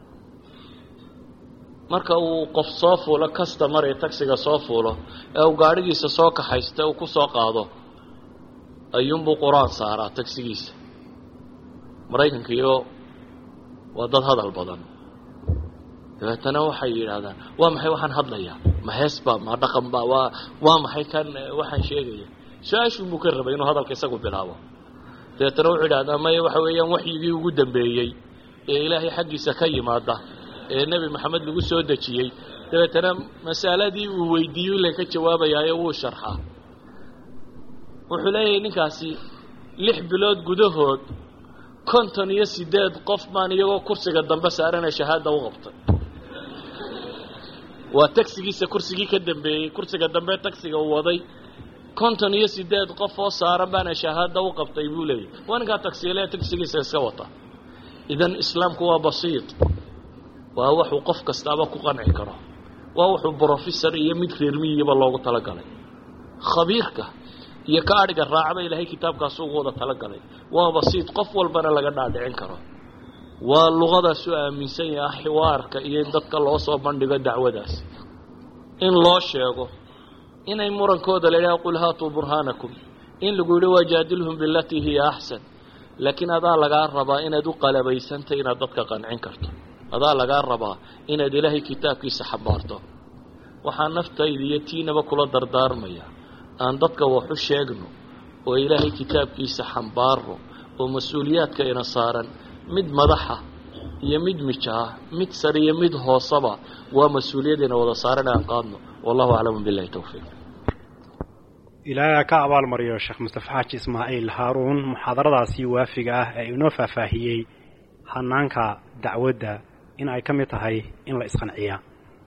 marka uu qof soo fuulo customar ee tagsiga soo fuulo ee uu gaadhigiisa soo kaxaysta uu ku soo qaado ayuunbuu qur-aan saaraa tagsigiisa maraykanka iyo waa dad hadal badan dabeetana waxay yidhaahdaan waa maxay waxaan hadlayaa ma heesba ma dhaqanba waa waa maxay kan waxaan sheegaya su-aashuun buu ka rabay inuu hadalka isagu bilaabo dabeetana wuxuu yidhahdaa maya waxa weeyaan waxyigii ugu dambeeyey ee ilaahay xaggiisa ka yimaada ee nebi maxamed lagu soo dejiyey dabeetana masaladii uu weydiiyo ila ka jawaabayaayo wuu sharxaa wuxuu leeyahay ninkaasi lix bilood gudahood konton iyo siddeed qof baan iyagoo kursiga dambe saaranee shahaada u qabtay waa tagsigiisa kursigii ka dambeeyey kursiga dambe tagsiga uu waday konton iyo siddeed qof oo saaran baana shahaada u qabtay buu leeyahy waa ninkaa tagsiilee tagsigiisa iska wata idan islaamku waa basiid waa waxuu qof kastaaba ku qanci karo waa wuxuu brofessor iyo mid reermiyiyaba loogu talagalay khabiirka iyo ka adhiga raacba ilaahay kitaabkaas ugu wada talagalay waa basiid qof walbana laga dhaadhicin karo waa luqadaas u aaminsan yaha xiwaarka iyo in dadka loo soo bandhigo dacwadaas in loo sheego inay murankooda la yidhaha qul haatuu burhaanakum in lagu yidhi wajaadilhum bilatii hiya axsan laakiin adaa lagaa rabaa inaad u qalabaysantay inaad dadka qancin karto adaa lagaa rabaa inaad ilaahay kitaabkiisa xambaarto waxaa naftayda iyo tiinaba kula dardaarmaya aan dadka wax u sheegno oo ilaahay kitaabkiisa xambaarno oo mas-uuliyaadka ina saaran mid madaxa iyo mid mijaah mid sar iyo mid hoosaba waa mas-uuliyadayna wada saaran aan qaadno wallahu aclamu billahi towfiiq ilaahay ka abaalmariyo sheekh mustafa xaaji ismaaciil haaruun muxaadaradaasi waafiga ah ee inoo faahfaahiyey hanaanka dacwadda in ay ka mid tahay in la isqanciyaa